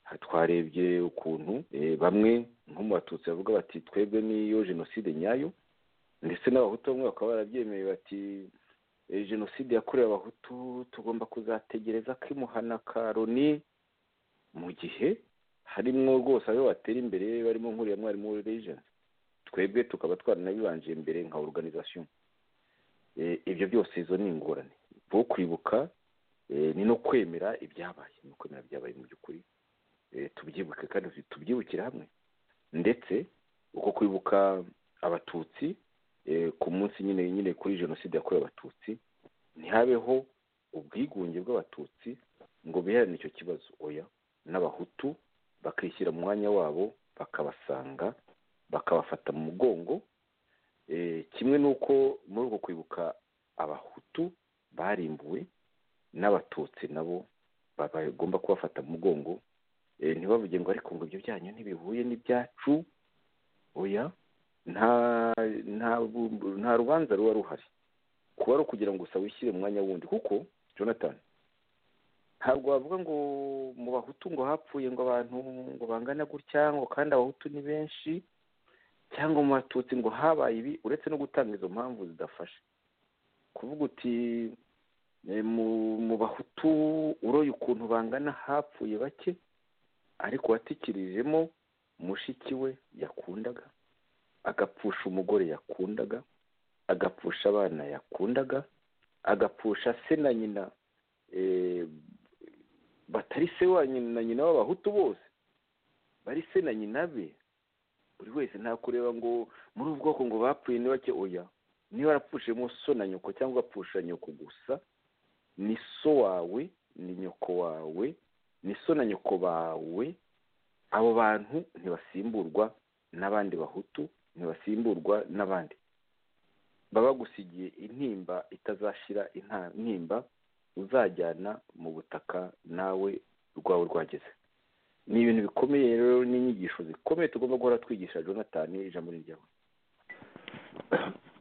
S3: aha twarebye ukuntu eh, bamwe nko mu batutsi bavuga bati twebwe niyo jenoside nyayo ndetse n'abahutu bamwe bakaba barabyemeye bati "Eh, jenoside yakorewe abahutu tugomba kuzategereza ko imuhana ka loni mu gihe harimo rwose aho batera imbere barimo nk'uriya mwarimu w'irijensi twebwe tukaba twaranabibanje imbere nka oruganizasiyo Eh, ibyo byose izo ni ingorane bo kwibuka eh, ni no kwemera ibyabaye ni ukwemera ibyabaye mu by'ukuri Eh, tubyibuke kandi tubyibukire hamwe ndetse uko kwibuka abatutsi eh, ku munsi nyine nyine kuri jenoside yakorewe abatutsi ntihabeho ubwigunge bw'abatutsi ngo biherane icyo kibazo oya n'abahutu bakishyira mu mwanya wabo bakabasanga bakabafata mu mugongo eh, kimwe n'uko muri uko kwibuka abahutu barimbuwe n'abatutsi nabo ba- bagomba kubafata mu mugongo eh, ntibavuge ngo ariko ngo ibyo byanyu ntibihuye n'ibyacu oya nta nta bu- nta rubanza ruba ruhari kuba ari ukugira ngo gusa wishyire mu mwanya wundi kuko jonathan ntabwo wavuga ngo mu bahutu ngo hapfuye ngo abantu ngo bangana gutya ngo kandi abahutu ni benshi cyangwa mu batutsi ngo habaye ibi uretse no gutanga izo mpamvu zidafasha kuvuga uti eh, mu- mu bahutu uroye ukuntu bangana hapfuye bake ariko watikirijemo mushiki we yakundaga agapfusha umugore yakundaga agapfusha abana yakundaga agapfusha se na nyina eh, batari se wa nyina na nyina w'abahutu bose bari se na nyina be buri wese nta kureba ngo muri ubu bwoko ngo bapfuye ni bake oya niba warapfushemo so na nyoko cyangwa ugapfusha nyoko gusa ni so wawe ni nyoko wawe ni so na nyoko bawe abo bantu ntibasimburwa n'abandi bahutu ntibasimburwa n'abandi baba bagusigiye intimba itazashira inta- intimba uzajyana mu butaka nawe rwawe rwageze ni ibintu bikomeye rero n'inyigisho zikomeye tugomba guhora twigisha jonathan ijambo ni ryawe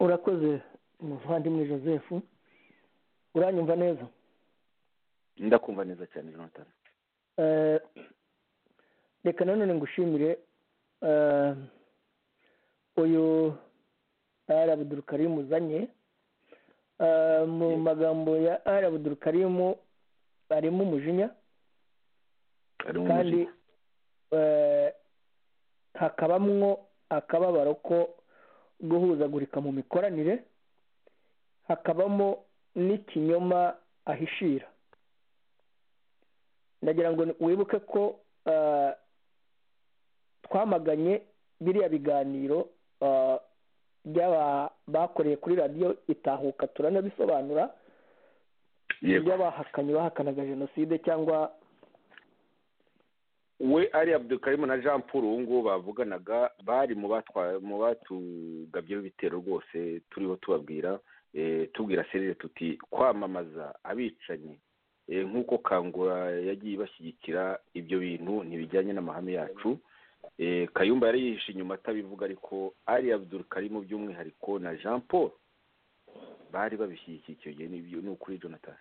S4: urakoze muvandimwe joseph uranyumva neza
S3: ndakumva neza cyane jonathan
S4: Eh, reka nanone ngushimire eh, uyu ari abudurukarimu uzanye Eh, mu magambo ya ari abudurukarimu harimo umujinya
S3: ari mu
S4: kandi
S3: mujyi
S4: eh, hakabamwo akababaro ko guhuzagurika mu mikoranire hakabamo n'ikinyoma ahishira ndagira ngo ni- wibuke ko eh, twamaganye biriya biganiro eh, by'aba- bakoreye kuri radiyo itahuka turanabisobanura
S3: yego
S4: by'abahakanye bahakanaga jenoside cyangwa
S3: we ari abdukarimu na jean paul ubu ngubu bavuganaga bari mu batwa- mu batugabyeho ibitero rwose turiho tubabwira eh, tubwira serire tuti kwamamaza abicanyi eh, nk'uko kangura yagiye ibashyigikira ibyo bintu ntibijyanye n'amahame yacu Eh, kayumba yari yihishe inyuma atabivuga ariko ari abdukarimu by'umwihariko na jean paul bari babishyigikiye icyo gihe n'ibyo ni ukuri jonathan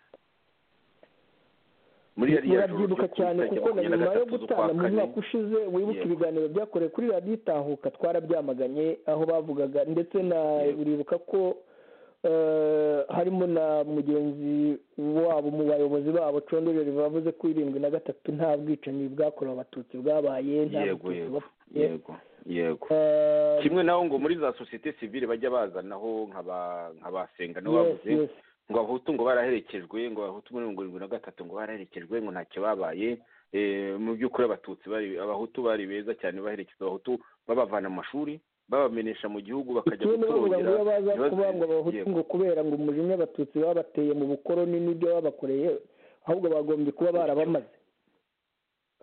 S3: muri yariya joro ryo
S4: murabyibuka
S3: ku
S4: cyane
S3: itariki
S4: kuko na
S3: makumyabiri na
S4: nyuma yo
S3: gatatu z'ukwa
S4: gutana mu
S3: kane,
S4: mwaka ushize wibuka
S3: Yego.
S4: ibiganiro byakorewe kuri radiyo itahuka twarabyamaganye aho bavugaga ndetse na
S3: Yego.
S4: uribuka ko eh, harimo na mugenzi wabo mu bayobozi babo condorere bavuze ko irindwi na gatatu nta bwicanyi bwakorewe abatutsi bwabaye nta
S3: yego
S4: Batutsi
S3: yego
S4: bapfuye.
S3: yego yego
S4: Eh,
S3: kimwe naho ngo muri za sosiyete sivile bajya bazanaho nk'aba- nk'abasenga nabo
S4: yes,
S3: bavuze
S4: yes.
S3: ngo abahutu ngo baraherekejwe ngo abahutu muri mirongo irindwi na gatatu ngo baraherekejwe ngo ntacyo babaye Eh, mu by'ukuri abatutsi bari abahutu bari beza cyane baherekeza abahutu babavana mu mashuri babamenesha mu gihugu bakajya
S4: kimwe bavuga ngo iyo
S3: gutorongera
S4: baza
S3: ntibazi-
S4: kuvuga ngo abahutu
S3: Yego.
S4: ngo kubera ngo umujinya abatutsi babateye mu bukoroni n'ibyo babakoreye ahubwo bagombye kuba barabamaze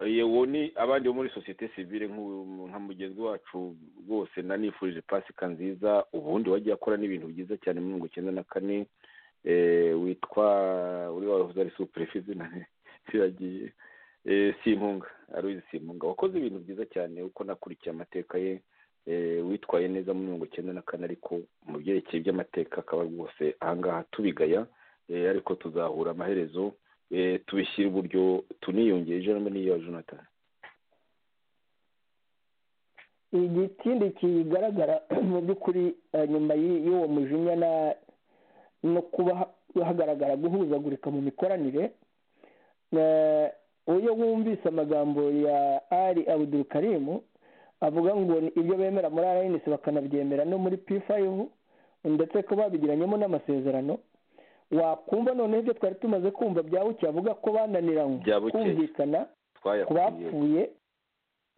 S3: yewe ni abandi bo muri sosiyete sivile nk'u- nka mugenzi wacu rwose nanifurije pasika nziza ubundi wagiye akora n'ibintu byiza cyane muri mirongo icyenda na kane eh, witwa uri wavuze ari superefe izina riragiye Eh, simpunga aruzi simpunga wakoze ibintu byiza cyane uko nakurikiye amateka ye eh, witwaye neza muri mirongo icyenda na kane ariko mu byerekeye by'amateka akaba rwose ahangaha tubigaya eh, ariko tuzahura amaherezo eh, tubishyire uburyo tuniyongere ijambo n'iyo jonathan
S4: igitindi kigaragara mu by'ukuri eh, nyuma y'i- y'uwo mujinya na- no kuba ha- hagaragara guhuzagurika mu mikoranire eh, iyo wumvise amagambo ya ari abudul karimu avuga ngo ni ibyo bemera muri rns bakanabyemera no muri p5 ndetse ko babigiranyemo n'amasezerano wakumva noneho ibyo twari tumaze kumva bya buke avuga ko bananiranywe
S3: Bya Buke.
S4: kumvikana ku
S3: twayakuriye
S4: bapfuye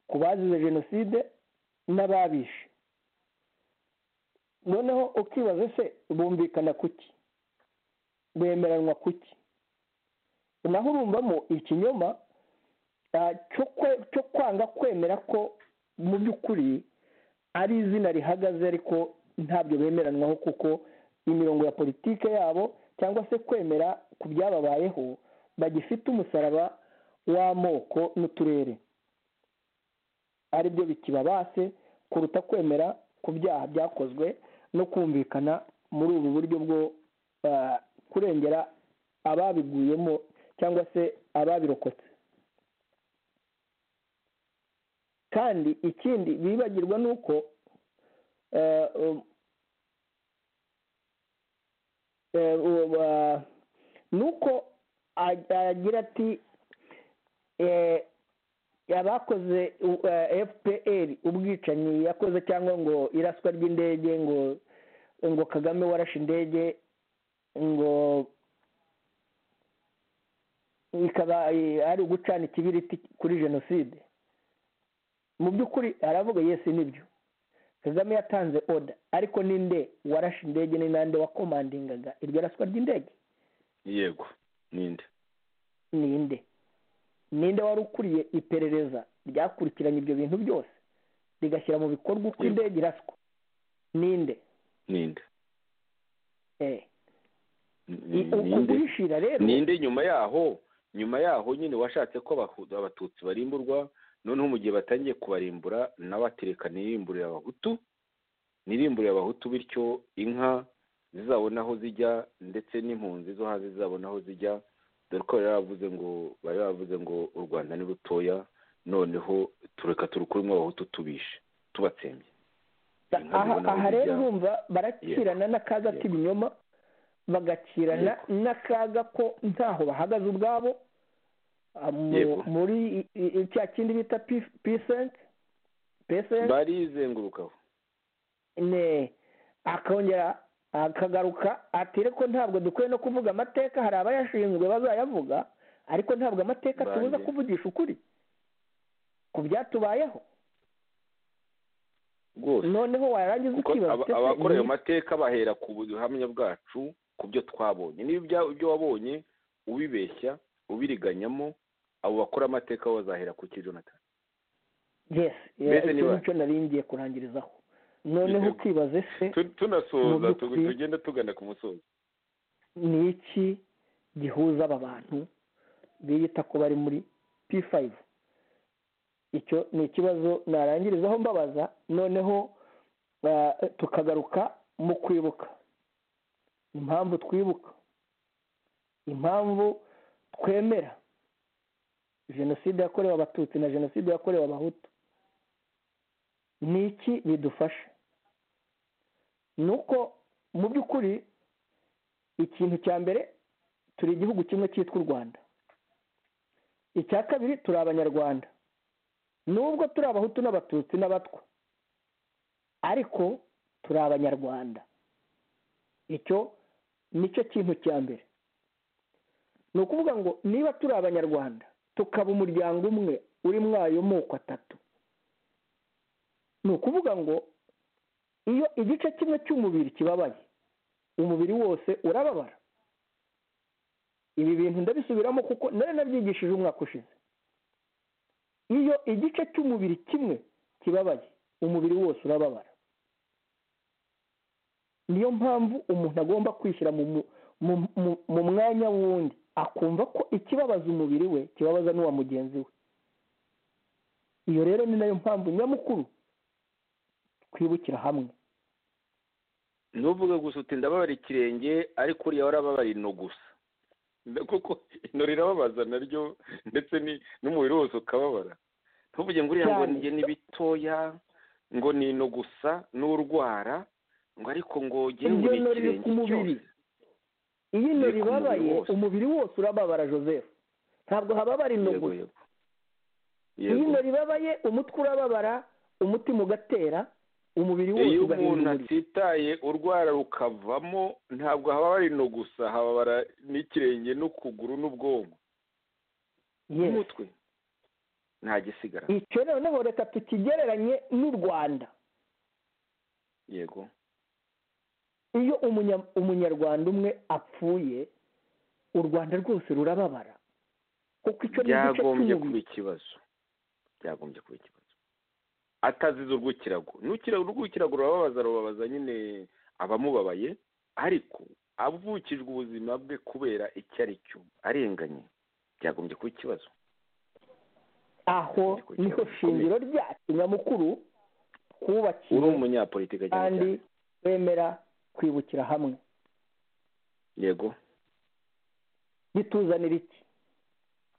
S4: ku bazize jenoside n'ababishe noneho ukibaza se bumvikana kuki bemeranwa kuki naho urumvamo ikinyoma ah, cyo kwe- cyo kwanga kwemera ko mu by'ukuri ari izina rihagaze ariko ntabyo bemeranwaho kuko imirongo ya politike yabo cyangwa se kwemera ku byababayeho bagifite umusaraba w'amoko n'uturere ari byo bikibabase kuruta kwemera ku byaha byakozwe no kumvikana muri ubu buryo bwo eh, kurengera ababiguyemo cyangwa se ababirokotse kandi ikindi bibagirwa ni uko eh, um, eh, uwo- ba- ni uko ag- agira ati eh, abakoze u- eh, fpr ubwicanyi yakoze cyangwa ngo iraswa ry'indege ngo ngo kagame warashe indege ngo ikaba eh, ari ugucana ikibiriti kuri jenoside mu by'ukuri aravuga yesi nibyo kagame yatanze oda ariko ninde warashe indege ni nande wakomandingaga iryo raswa ry'indege
S3: yego ninde
S4: ninde ninde wari ukuriye iperereza ryakurikiranye ibyo bintu byose rigashyira mu bikorwa
S3: Yego.
S4: uko indege iraswa ninde
S3: ninde
S4: Eh,
S3: Ni-
S4: uku
S3: ninde
S4: guhishira rero
S3: ninde nyuma yaho nyuma yaho nyine washatse ko Abahu- abatutsi barimburwa noneho mu gihe batangiye kubarimbura nawe atereka nirimburire abahutu nirimburire abahutu bityo inka zizabona aho zijya ndetse n'impunzi zo hanze zizabona aho zijya dore ko bari bavuze ngo bari bavuze ngo u rwanda ni rutoya noneho tureka turukuremo abahutu tubishe tubatsembye
S4: aha aha rero urumva barakirana n'akaga
S3: Yego.
S4: k'ibinyoma bagakirana n'akaga ko ntaho bahagaze ubwabo ah, mu-
S3: Yego.
S4: muri i- i- i- cya kindi bita pisenti pesenti
S3: barizengurukaho
S4: ne akongera akagaruka ati ariko ntabwo dukwiye no kuvuga amateka hari abayashinzwe bazayavuga ariko ntabwo amateka
S3: Bange.
S4: tubuza kuvugisha ukuri ku byatubayeho
S3: rwose
S4: noneho warangiza
S3: kuko
S4: ukibaza
S3: aba-
S4: ute se
S3: abakora ayo
S4: iyi-
S3: mateka bahera ku buhamya bwacu ku byo twabonye niba ibya- ibyo wabonye ubibeshya ubiriganyamo abo bakora amateka bo bazahera ku ki jonathan
S4: yes
S3: Mbese
S4: icyo
S3: niba-
S4: nicyo nari ngiye kurangirizaho noneho
S3: Yego.
S4: ukibaze se
S3: Tu- tunasoza
S4: Mu
S3: tu-
S4: by'ukuri-
S3: tugenda tugana ku musozo
S4: ni iki gihuza aba bantu biyita ko bari muri p5 icyo ni ikibazo narangirizaho mbabaza noneho ah, tukagaruka mu kwibuka impamvu twibuka impamvu twemera jenoside yakorewe abatutsi na jenoside yakorewe abahutu ni iki bidufasha ni uko mu by'ukuri ikintu cya mbere turi igihugu kimwe cyitwa u rwanda icya kabiri turi abanyarwanda nubwo turi abahutu n'abatutsi n'abatwa ariko turi abanyarwanda icyo nicyo kintu cya mbere ni ukuvuga ngo niba turi abanyarwanda tukaba umuryango umwe urimo ayo moko atatu ni ukuvuga ngo iyo igice kimwe cy'umubiri kibabaye umubiri wose urababara ibi bintu ndabisubiramo kuko nari nabyigishije umwaka ushize iyo igice cy'umubiri kimwe kibabaye umubiri wose urababara niyo mpamvu umuntu agomba kwishyira mu, mu, mu, mu, mu mwanya w'undi akumva ko ikibabaza umubiri we kibabaza n'uwa mugenzi we iyo rero ni nayo mpamvu nyamukuru twibukira hamwe
S3: ntuvuge gusa uti ndababara ikirenge ariko uriya warababara ino gusa Nda- kuko ino rirababaza naryo ndetse ni- n'umubiri wose ukababara ntuvuge ngo uriya ngo
S4: Cyane.
S3: njye ni bitoya ngo ni ino gusa n'urwara ngo ariko ngo ngewe
S4: iryo
S3: ni
S4: no riri
S3: ikirenge
S4: ku mubiri
S3: cyose
S4: iyo ino
S3: Riri ku mubiri
S4: ribabaye
S3: wose.
S4: umubiri wose urababara joseph ntabwo hababara ino
S3: yego
S4: gusa
S3: yego
S4: iyo
S3: yego
S4: ino ribabaye umutwe urababara umutima ugatera umubiri wose
S3: iyo umuntu
S4: ugahinda umuriro
S3: atitaye urwara rukavamo ntabwo hababara ino gusa hababara n'ikirenge n'ukuguru n'ubwonko
S4: Yes.
S3: n'umutwe nta gisigara
S4: icyo noneho reka tukigereranye n'u rwanda
S3: yego
S4: iyo umunya- umunyarwanda umwe apfuye u rwanda rwose rurababara kuko icyo ni igice
S3: byagombye kuba
S4: cy'umubiri
S3: ikibazo byagombye kuba ikibazo atazize urw'ikirago n'ukira- urw'ikirago rurababaza rubabaza nyine abamubabaye ariko avukijwe ubuzima bwe kubera icyo ari cyo arenganye byagombye kuba ikibazo
S4: aho
S3: kugira
S4: niho
S3: ngo
S4: shingiro ryacu nyamukuru
S3: uri
S4: twubakiye
S3: umunyapolitiki cyane
S4: kandi
S3: cyane
S4: bemera kwibukira hamwe
S3: yego
S4: bituzanira iki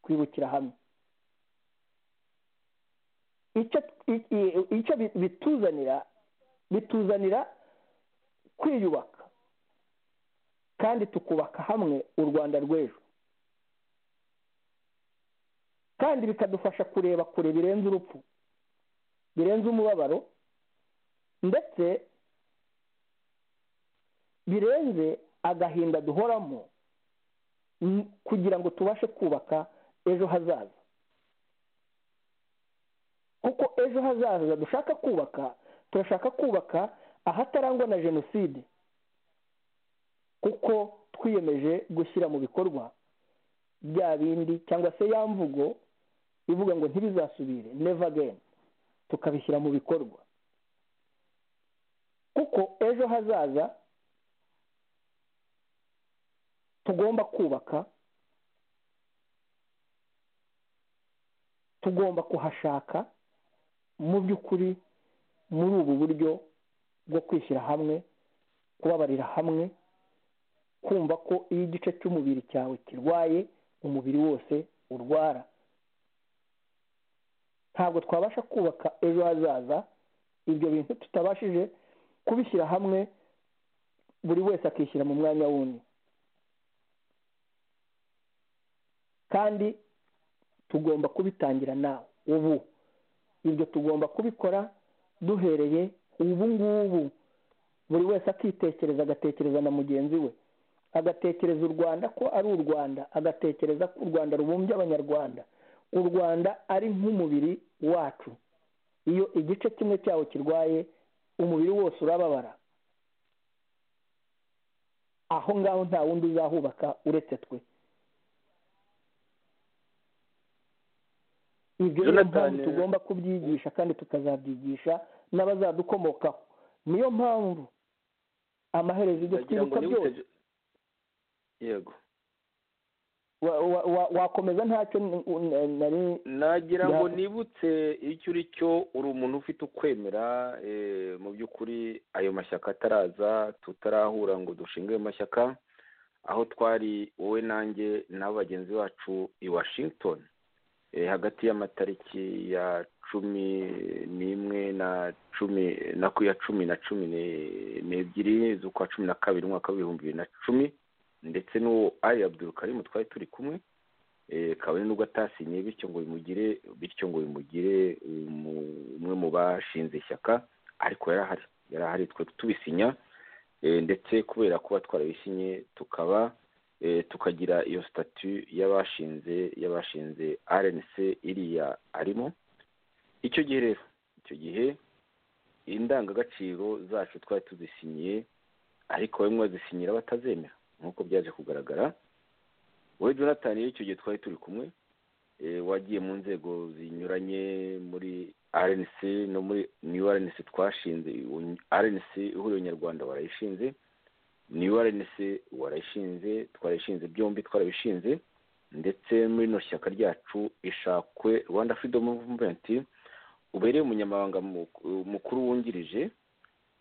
S4: kwibukira hamwe icyo i- i- icyo bi- bituzanira bituzanira kwiyubaka kandi tukubaka hamwe u rwanda rw'ejo kandi bikadufasha kureba kure birenze urupfu birenze umubabaro ndetse birenze agahinda duhoramo m- kugira ngo tubashe kubaka ejo hazaza kuko ejo hazaza dushaka kubaka turashaka kubaka ahatarangwa na jenoside kuko twiyemeje gushyira mu bikorwa bya bindi cyangwa se ya mvugo ivuga ngo ntibizasubire never again tukabishyira mu bikorwa kuko ejo hazaza tugomba kubaka tugomba kuhashaka mu by'ukuri muri ubu buryo bwo kwishyira hamwe kubabarira hamwe kumva ko iyo igice cy'umubiri cyawe kirwaye umubiri wose urwara ntabwo twabasha kubaka ejo hazaza ibyo bintu tutabashije kubishyira hamwe buri wese akishyira mu mwanya wundi kandi tugomba kubitangira nawe ubu ibyo tugomba kubikora duhereye ubu ngubu buri wese akitekereza agatekereza na mugenzi we agatekereza u rwanda ko ari u rwanda agatekereza ko u rwanda rubumbye abanyarwanda u rwanda ari nk'umubiri wacu iyo igice kimwe cyawo kirwaye umubiri wose urababara aho ngaho nta wundi uzahubaka uretse twe ibyo niyo mpamvu
S3: Jonathan-
S4: tugomba kubyigisha kandi tukazabyigisha n'abazadukomokaho niyo mpamvu amaherezo ibyo
S3: ndagira ngo
S4: twibuka
S3: nibuke
S4: byose
S3: yego
S4: wa- wa- wa- wakomeza ntacyo n- n- nari
S3: nagira ngo
S4: Ya-
S3: nibutse icyo uri cyo uri umuntu ufite ukwemera eh, mu by'ukuri ayo mashyaka ataraza tutarahura ngo dushinge ayo mashyaka aho twari wowe nanjye n'abo bagenzi bacu i washington Eh, hagati y'amatariki ya cumi n'imwe na cumi na ku ya cumi na cumi ne- n'ebyiri z'ukwa cumi na kabiri umwaka w'ibihumbi bibiri na cumi ndetse n'uwo ari abdulkarimu twari turi kumwe Eh, kabone nubwo atasinye bityo ngo bimugire bityo ngo bimugire umu- umwe mu bashinze ishyaka ariko yarahari yarahari twe tubisinya Eh, ndetse kubera kuba twarabisinye tukaba eh, tukagira iyo statu y'abashinze y'abashinze rnc iriya arimo icyo gihe rero icyo gihe indangagaciro zacu twari tuzisinyiye ariko bamwe bazisinyira abatazemera nk'uko byaje kugaragara wowe jonathan rero icyo gihe twari turi kumwe eh, wagiye mu nzego zinyuranye muri rnc no muri new rnc twashinze Un- rnc ihuriro nyarwanda warayishinze new rnc warayishinze twarayishinze byombi twarabishinze ndetse muri ino shyaka ryacu ishakwe rwanda freedom movement ubereye umunyamabanga mu- mukuru wungirije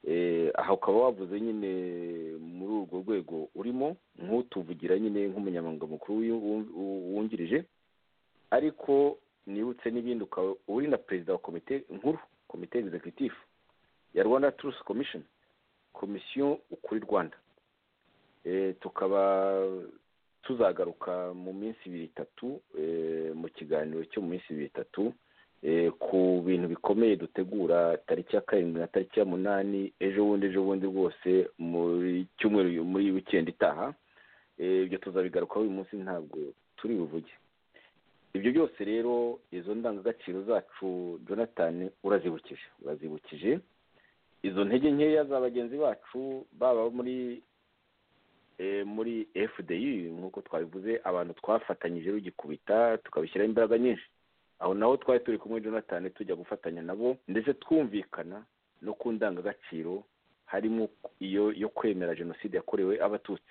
S3: eh, aha ukaba wavuze nyine muri urwo rwego urimo nk'utuvugira nyine nk'umunyamabanga mukuru w'u- w'u- wungirije ariko nibutse n'ibindi ukaba uri na perezida wa komite nkuru komite executive ya rwanda truth commission komisiyo ukuri rwanda Eh, tukaba tuzagaruka mu minsi ibiri itatu eh, mu kiganiro cyo mu minsi ibiri itatu eh, ku bintu bikomeye dutegura tariki ya karindwi na tariki ya munani ejo bundi ejo bundi rwose muri cyumweru muri wikendi itaha Eh, ibyo tuzabigarukaho uyu munsi ntabwo turi buvuge ibyo byose rero izo ndangagaciro zacu jonathan urazibukije urazibukije izo ntege nkeya za bagenzi bacu baba muri eh, muri fdi nk'uko twabivuze abantu twafatanyije rugikubita tukabishyiraho imbaraga nyinshi aho naho twari turi kumwe jonathan tujya gufatanya nabo ndetse twumvikana no ku ndangagaciro harimo iyo yo kwemera jenoside yakorewe abatutsi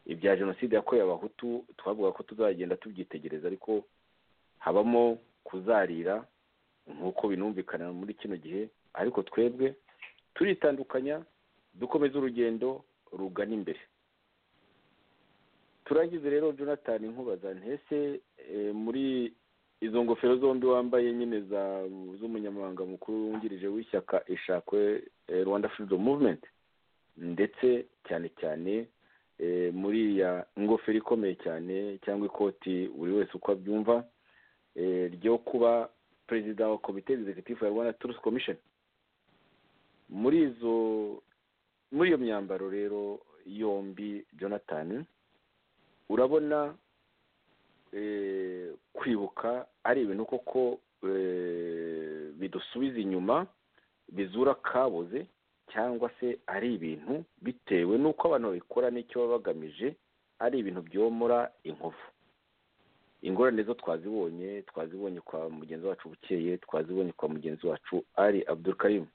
S3: ibya jenoside yakorewe abahutu twavuga ko tuzagenda tubyitegereza ariko habamo kuzarira nk'uko binumvikana muri kino gihe ariko twebwe turitandukanya dukomeza urugendo rugana imbere turangize rero jonathan nkubaza ntese eh, muri izo ngofero zombi wambaye nyine za- z'umunyamabanga mukuru wungirije w'ishyaka ishakwe eh, rwanda freedom movement ndetse cyane cyane eh, muri ya ngofero ikomeye cyane cyangwa ikoti buri wese uko abyumva eh, ryo kuba perezida wa komite executive ya rwanda truth commission muri izo muri iyo myambaro rero yombi jonathan urabona eh, kwibuka ari ibintu koko eh, bidusubiza inyuma bizura kabuze cyangwa se ari ibintu bitewe n'uko abantu babikora n'icyo baba bagamije ari ibintu byomora inkovu ingorane zo twazibonye twazibonye kwa mugenzi wacu bukeye twazibonye kwa mugenzi wacu ari abdurkarimu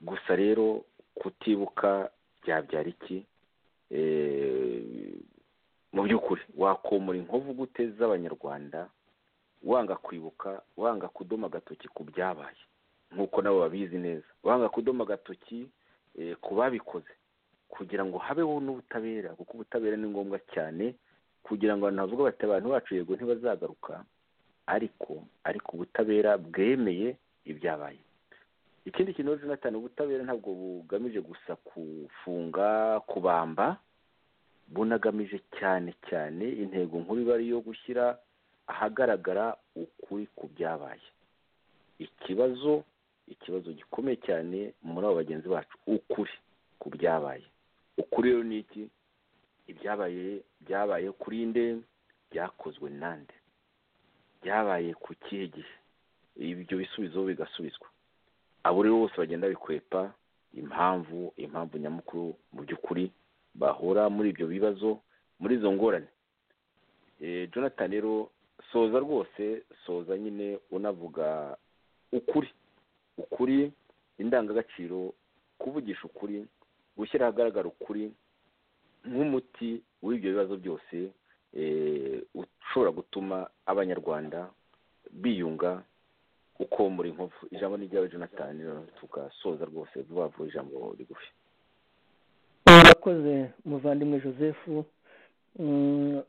S3: gusa rero kutibuka byabyara iki Eh, mu by'ukuri wakomora inkovu gute z'abanyarwanda wanga kwibuka wanga kudoma agatoki ku byabaye nk'uko nabo babizi neza wanga kudoma agatoki eh, ku babikoze kugira ngo habeho n'ubutabera kuko ubutabera ni ngombwa cyane kugira ngo abantu bavuge bati abantu bacu yego ntibazagaruka ariko ariko ubutabera bwemeye ibyabaye ikindi kintu rero jonathan ubutabera ntabwo bugamije gusa kufunga kubamba bunagamije cyane cyane intego nkuru iba ari iyo gushyira ahagaragara ukuri ku byabaye ikibazo ikibazo gikomeye cyane muri abo bagenzi bacu ukuri ku byabaye ukuri rero ni iki ibyabaye byabaye kuri nde byakozwe nande byabaye ku kihe gihe ibyo bisubizo bigasubizwa abo rero bose bagenda bikwepa impamvu impamvu nyamukuru mu by'ukuri bahura muri ibyo bibazo muri izo ngorane Eh, jonathan rero soza rwose soza nyine unavuga ukuri ukuri indangagaciro kuvugisha ukuri gushyira ahagaragara ukuri nk'umuti w'ibyo bibazo byose eh, ushobora gutuma abanyarwanda biyunga uko muri nkovu ijambo ni ryawe jonathan tugasoza rwose vuba vuba ijambo rigufi
S4: murakoze muvandimwe joseph Mm,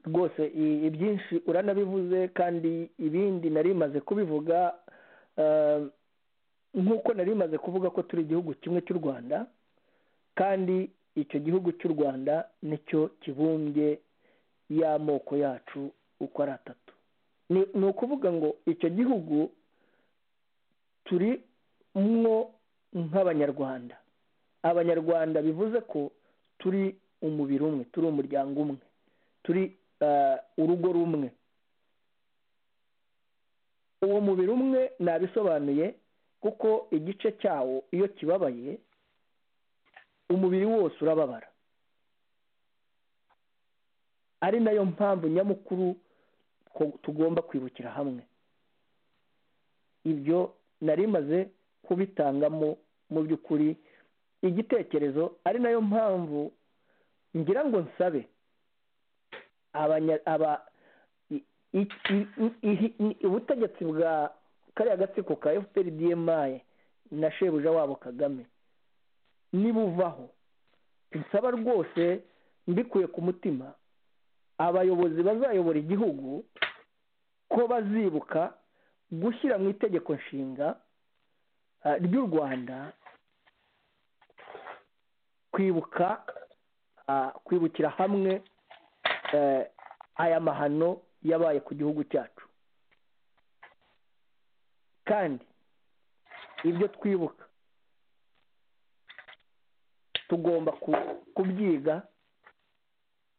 S4: rwose i- ibyinshi uranabivuze kandi ibindi nari maze kubivuga eh, nk'uko nari maze kuvuga ko turi igihugu kimwe cy'u rwanda kandi icyo gihugu cy'u rwanda nicyo kibumbye y'amoko yacu uko ari atatu Ni- ni ukuvuga ngo icyo gihugu turi mwo nk'abanyarwanda abanyarwanda bivuze ko turi umubiri umwe turi umuryango umwe turi eh, urugo rumwe uwo mubiri umwe nabisobanuye kuko igice cyawo iyo kibabaye umubiri wose urababara ari nayo mpamvu nyamukuru ko- tugomba kwibukira hamwe ibyo narimaze kubitangamo mu by'ukuri igitekerezo ari nayo mpamvu ngira ngo nsabe abanya- aba i- i- i- i- i- ubutegetsi bwa kariya gatsiko ka efuperi diyemayi na shebuja wabo kagame nibuvaho nsaba rwose mbikuye ku mutima abayobozi bazayobora igihugu ko bazibuka gushyira mu itegeko nshinga ah, ry'u rwanda kwibuka ah, kwibukira hamwe eh, aya mahano yabaye ku gihugu cyacu kandi ibyo twibuka tugomba ku- kubyiga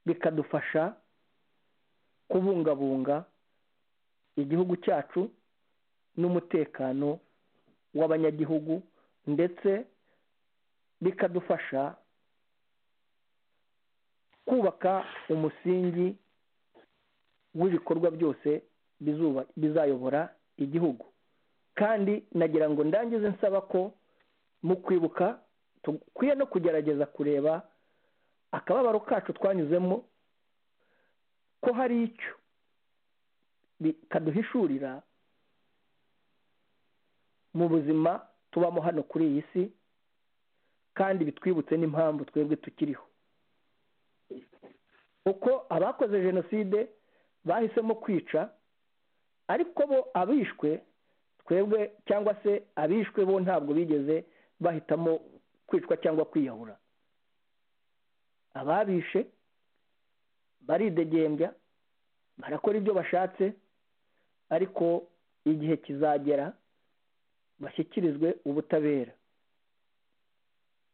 S4: bikadufasha kubungabunga igihugu cyacu n'umutekano w'abanyagihugu ndetse bikadufasha kubaka umusingi w'ibikorwa byose bizuba- bizayobora igihugu kandi nagira ngo ndangize nsaba ko mu kwibuka dukwiye no kugerageza kureba akababaro kacu twanyuzemo ko hari icyo bikaduhishurira mu buzima tubamo hano kuri iyi si kandi bitwibutse n'impamvu twebwe tukiriho kuko abakoze jenoside bahisemo kwica ariko bo abishwe twebwe cyangwa se abishwe bo ntabwo bigeze bahitamo kwicwa cyangwa kwiyahura ababishe baridegembya barakora ibyo bashatse ariko igihe kizagera bashyikirizwe ubutabera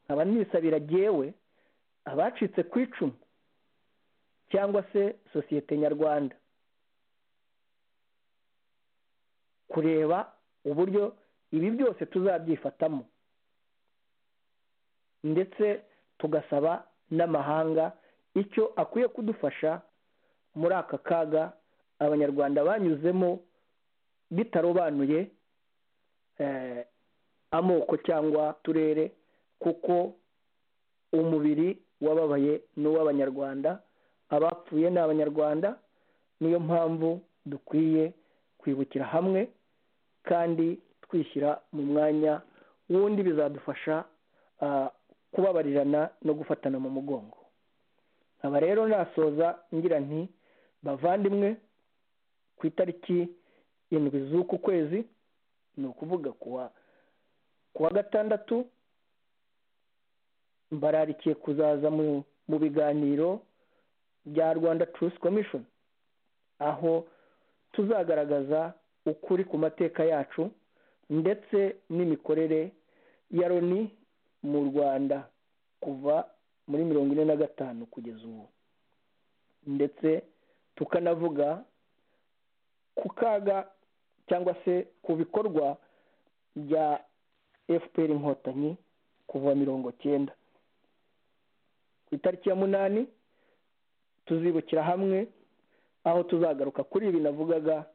S4: nkaba nisabira jyewe abacitse ku icumu cyangwa se sosiyete nyarwanda kureba uburyo ibi byose tuzabyifatamo ndetse tugasaba n'amahanga icyo akwiye kudufasha muri aka kaga abanyarwanda banyuzemo bitarobanuye eh, amoko cyangwa turere kuko umubiri wababaye n'uw'abanyarwanda abapfuye ni abanyarwanda niyo mpamvu dukwiye kwibukira hamwe kandi twishyira mu mwanya wundi bizadufasha ah, kubabarirana no gufatana mu mugongo nkaba rero nasoza ngira nti bavandimwe ku itariki indwi z'uku kwezi ni ukuvuga kuwa kuwa gatandatu mbararikiye kuzaza mu mu biganiro bya rwanda truth commission aho tuzagaragaza ukuri ku mateka yacu ndetse n'imikorere ya loni mu rwanda kuva muri mirongo ine na gatanu kugeza ubu ndetse tukanavuga ku kaga cyangwa se ku bikorwa bya fpr inkotanyi kuva mirongo cyenda ku itariki ya munani tuzibukira hamwe aho tuzagaruka kuri ibi navugaga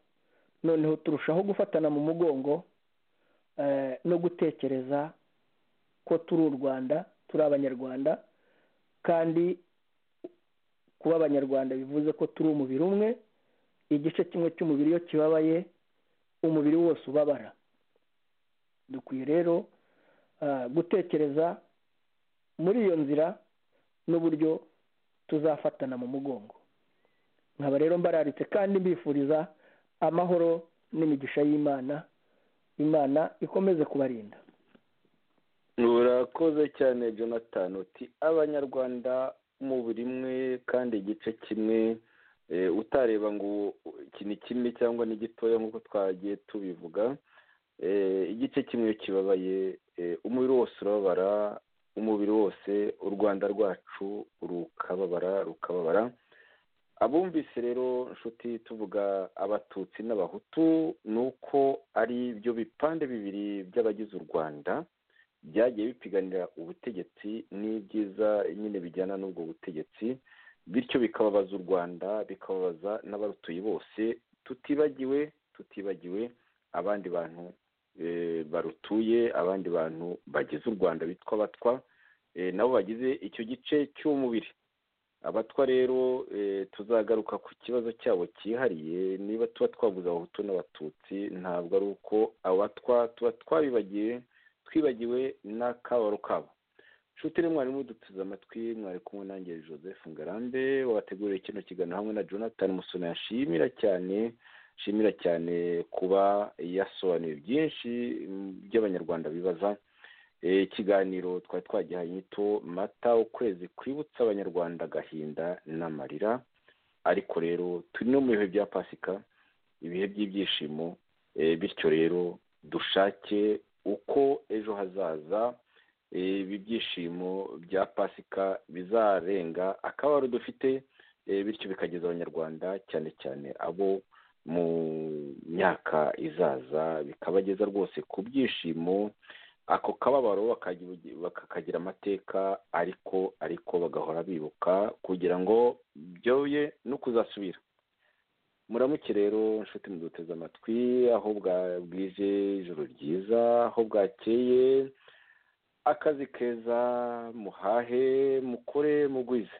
S4: noneho turushaho gufatana mu mugongo no gutekereza ko turi u rwanda turi abanyarwanda kandi kuba abanyarwanda bivuze ko turi umubiri umwe igice kimwe cy'umubiri iyo kibabaye umubiri wose ubabara dukwiye rero gutekereza muri iyo nzira n'uburyo tuzafatana mu mugongo nkaba rero mbararitse kandi mbifuriza amahoro n'imigisha y'imana imana ikomeze kubarinda
S3: urakoze cyane jonathan uti abanyarwanda mu burimwe kandi igice kimwe utareba ngo iki ni kimwe cyangwa ni gitoya nk'uko twagiye tubivuga igice kimwe iyo kibabaye umubiri wose urababara umubiri wose u rwanda rwacu rukababara rukababara abumvise rero nshuti tuvuga abatutsi n'abahutu ni uko ari byo bipande bibiri by'abagize u rwanda byagiye bipiganira ubutegetsi n'ibyiza nyine bijyana n'ubwo butegetsi bityo bikababaza u rwanda bikababaza n'abarutuye bose tutibagiwe tutibagiwe abandi bantu barutuye abandi bantu bagize u rwanda bitwa abatwa nabo bagize icyo gice cy'umubiri abatwa rero tuzagaruka ku kibazo cyabo cyihariye niba tuba twaguze abahutu n'abatutsi ntabwo ari uko abatwa tuba twabibagiwe twibagiwe n'akabaro kabo nshuti mwarimu duteze amatwi mwari kumwe nanjye joseph ngarambe wabateguriye kino kiganiro hamwe na jonathan musoni yashimira cyane nshimira cyane kuba yasobanuye byinshi by'abanyarwanda bibaza ikiganiro twari twagihaye inyito mata ukwezi kwibutsa abanyarwanda agahinda n'amarira ariko rero turi no mu bihe bya pasika ibihe by'ibyishimo bityo rero dushake uko ejo hazaza ibi byishimo bya pasika bizarenga akabaro dufite bityo bikageza abanyarwanda cyane cyane abo mu myaka izaza bikabageza rwose ku byishimo ako kababaro bakakagira amateka ariko ariko bagahora bibuka kugira ngo byoye no kuzasubira muramuke rero nshuti muduteze amatwi aho bwije ijoro ryiza aho bwakeye akazi keza muhahe mukore mugwize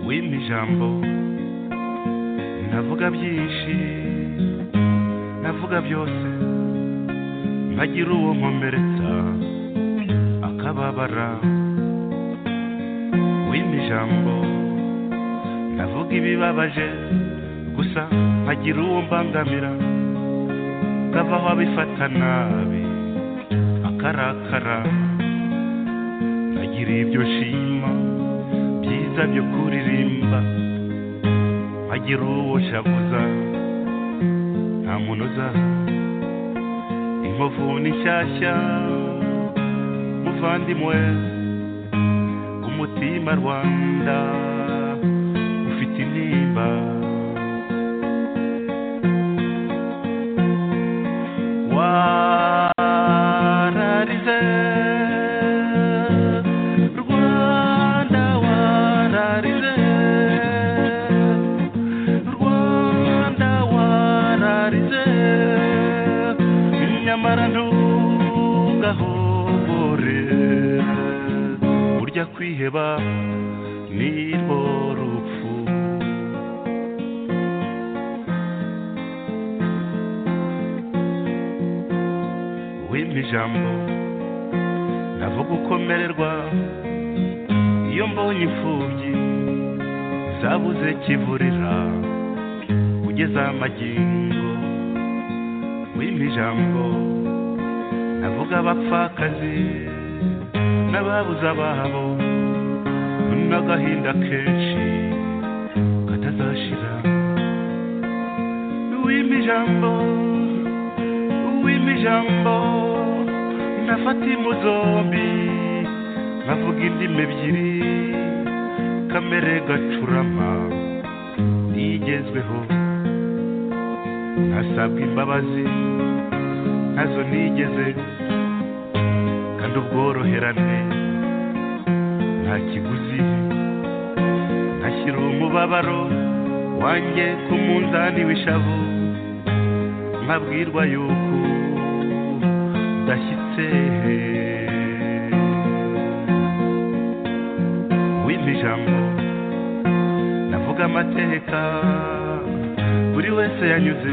S8: w'imijambo navuga byinshi navuga byose mpagira uwo nkomeretsa akababara w'imijambo navuga ibibabaje gusa mpagira uwo mbangamira kavaho abifata nabi akarakara nagira ibyo nshima byiza byo kuririmba nkagira uwo shavuza nta muntu uzaza inkovu ni nshyashya muvandimwe umutima rwanda ufite intimba wararize Rwanda wararize bore burya kwiheba nirwo rupfu wimpa ijambo navuga ukomererwa iyo mbonye imfubyi zabuze kivurira ugeze amagingo wimpa ijambo navuga abapfakazi n'ababuze ababo n'agahinda kenshi katazashira wimpa ijambo wimpa ijambo nafata impu zombi nkavuga indimi ebyiri kamere gacurama ntigezweho ntasabwa imbabazi ntazo nigeze kandi ubworoherane nta kiguzi ntashyira umubabaro wanjye ku munzani w'ishavu nkabwirwa yuko udashyitse wimpa ijambo navuga amateka buri wese yanyuze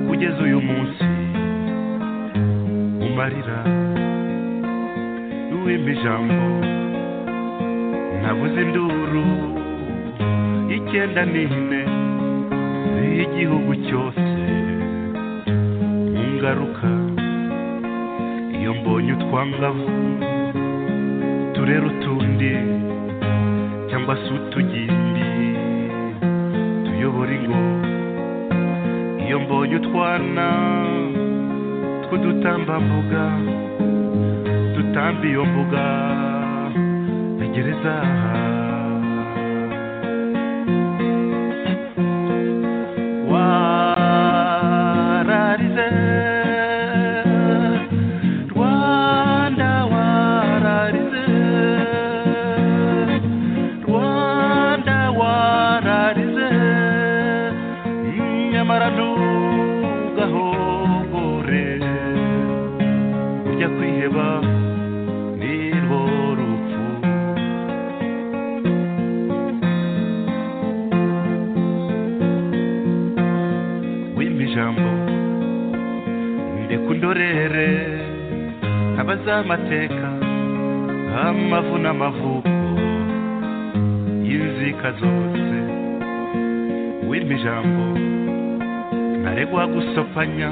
S8: kugeza uyu munsi umarira wimpa ijambo nabuze induru icyenda n'ine y'igihugu cyose mu ngaruka iyo mbonye utwangavu turera utundi cyangwa se utugimbi tuyobora ingo iyo mbonye utwana tw'udutambambuga dutamba iyo mbuga ya gereza wararize rwanda wararize rwanda wararize nyamara ntugahogore ujya kwiheba nirwo rupfu wimpa ijambo ndeka undorere abazi amateka amavu n'amavuko y'inzika zose wimpa ijambo ntaregwa gusopanya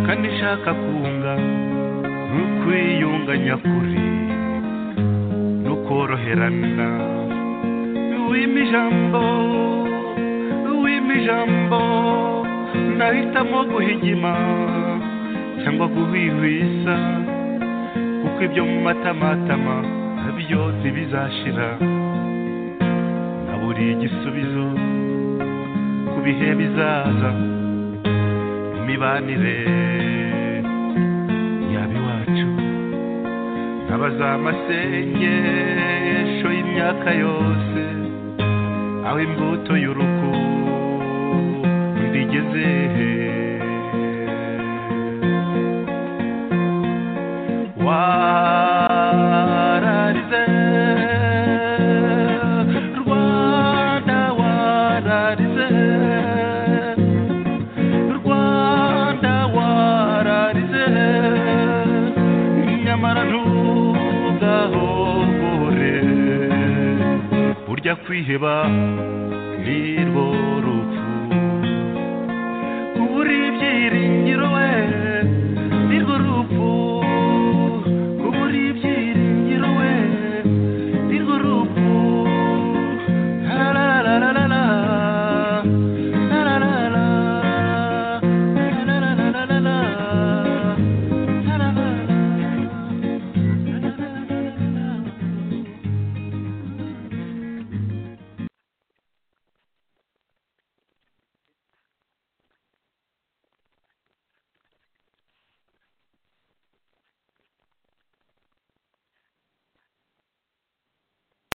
S8: kandi nshaka kunga n'ukwiyunga nyakuri n'ukoroherana wimpa ijambo wimpa ijambo nahitamo guhigima cyangwa guhwihwisa kuko ibyo mu matamatama nabyo ntibizashira naburiye igisubizo ku bihe bizaza imibanire yaba iwacu nkabaza amasengesho y'imyaka yose aho imbuto y'uruku ndigeze wararize rwanda wararize rwanda wararize nyamara ntugahogore burya kwiheba nirwo rupfu uburyirinde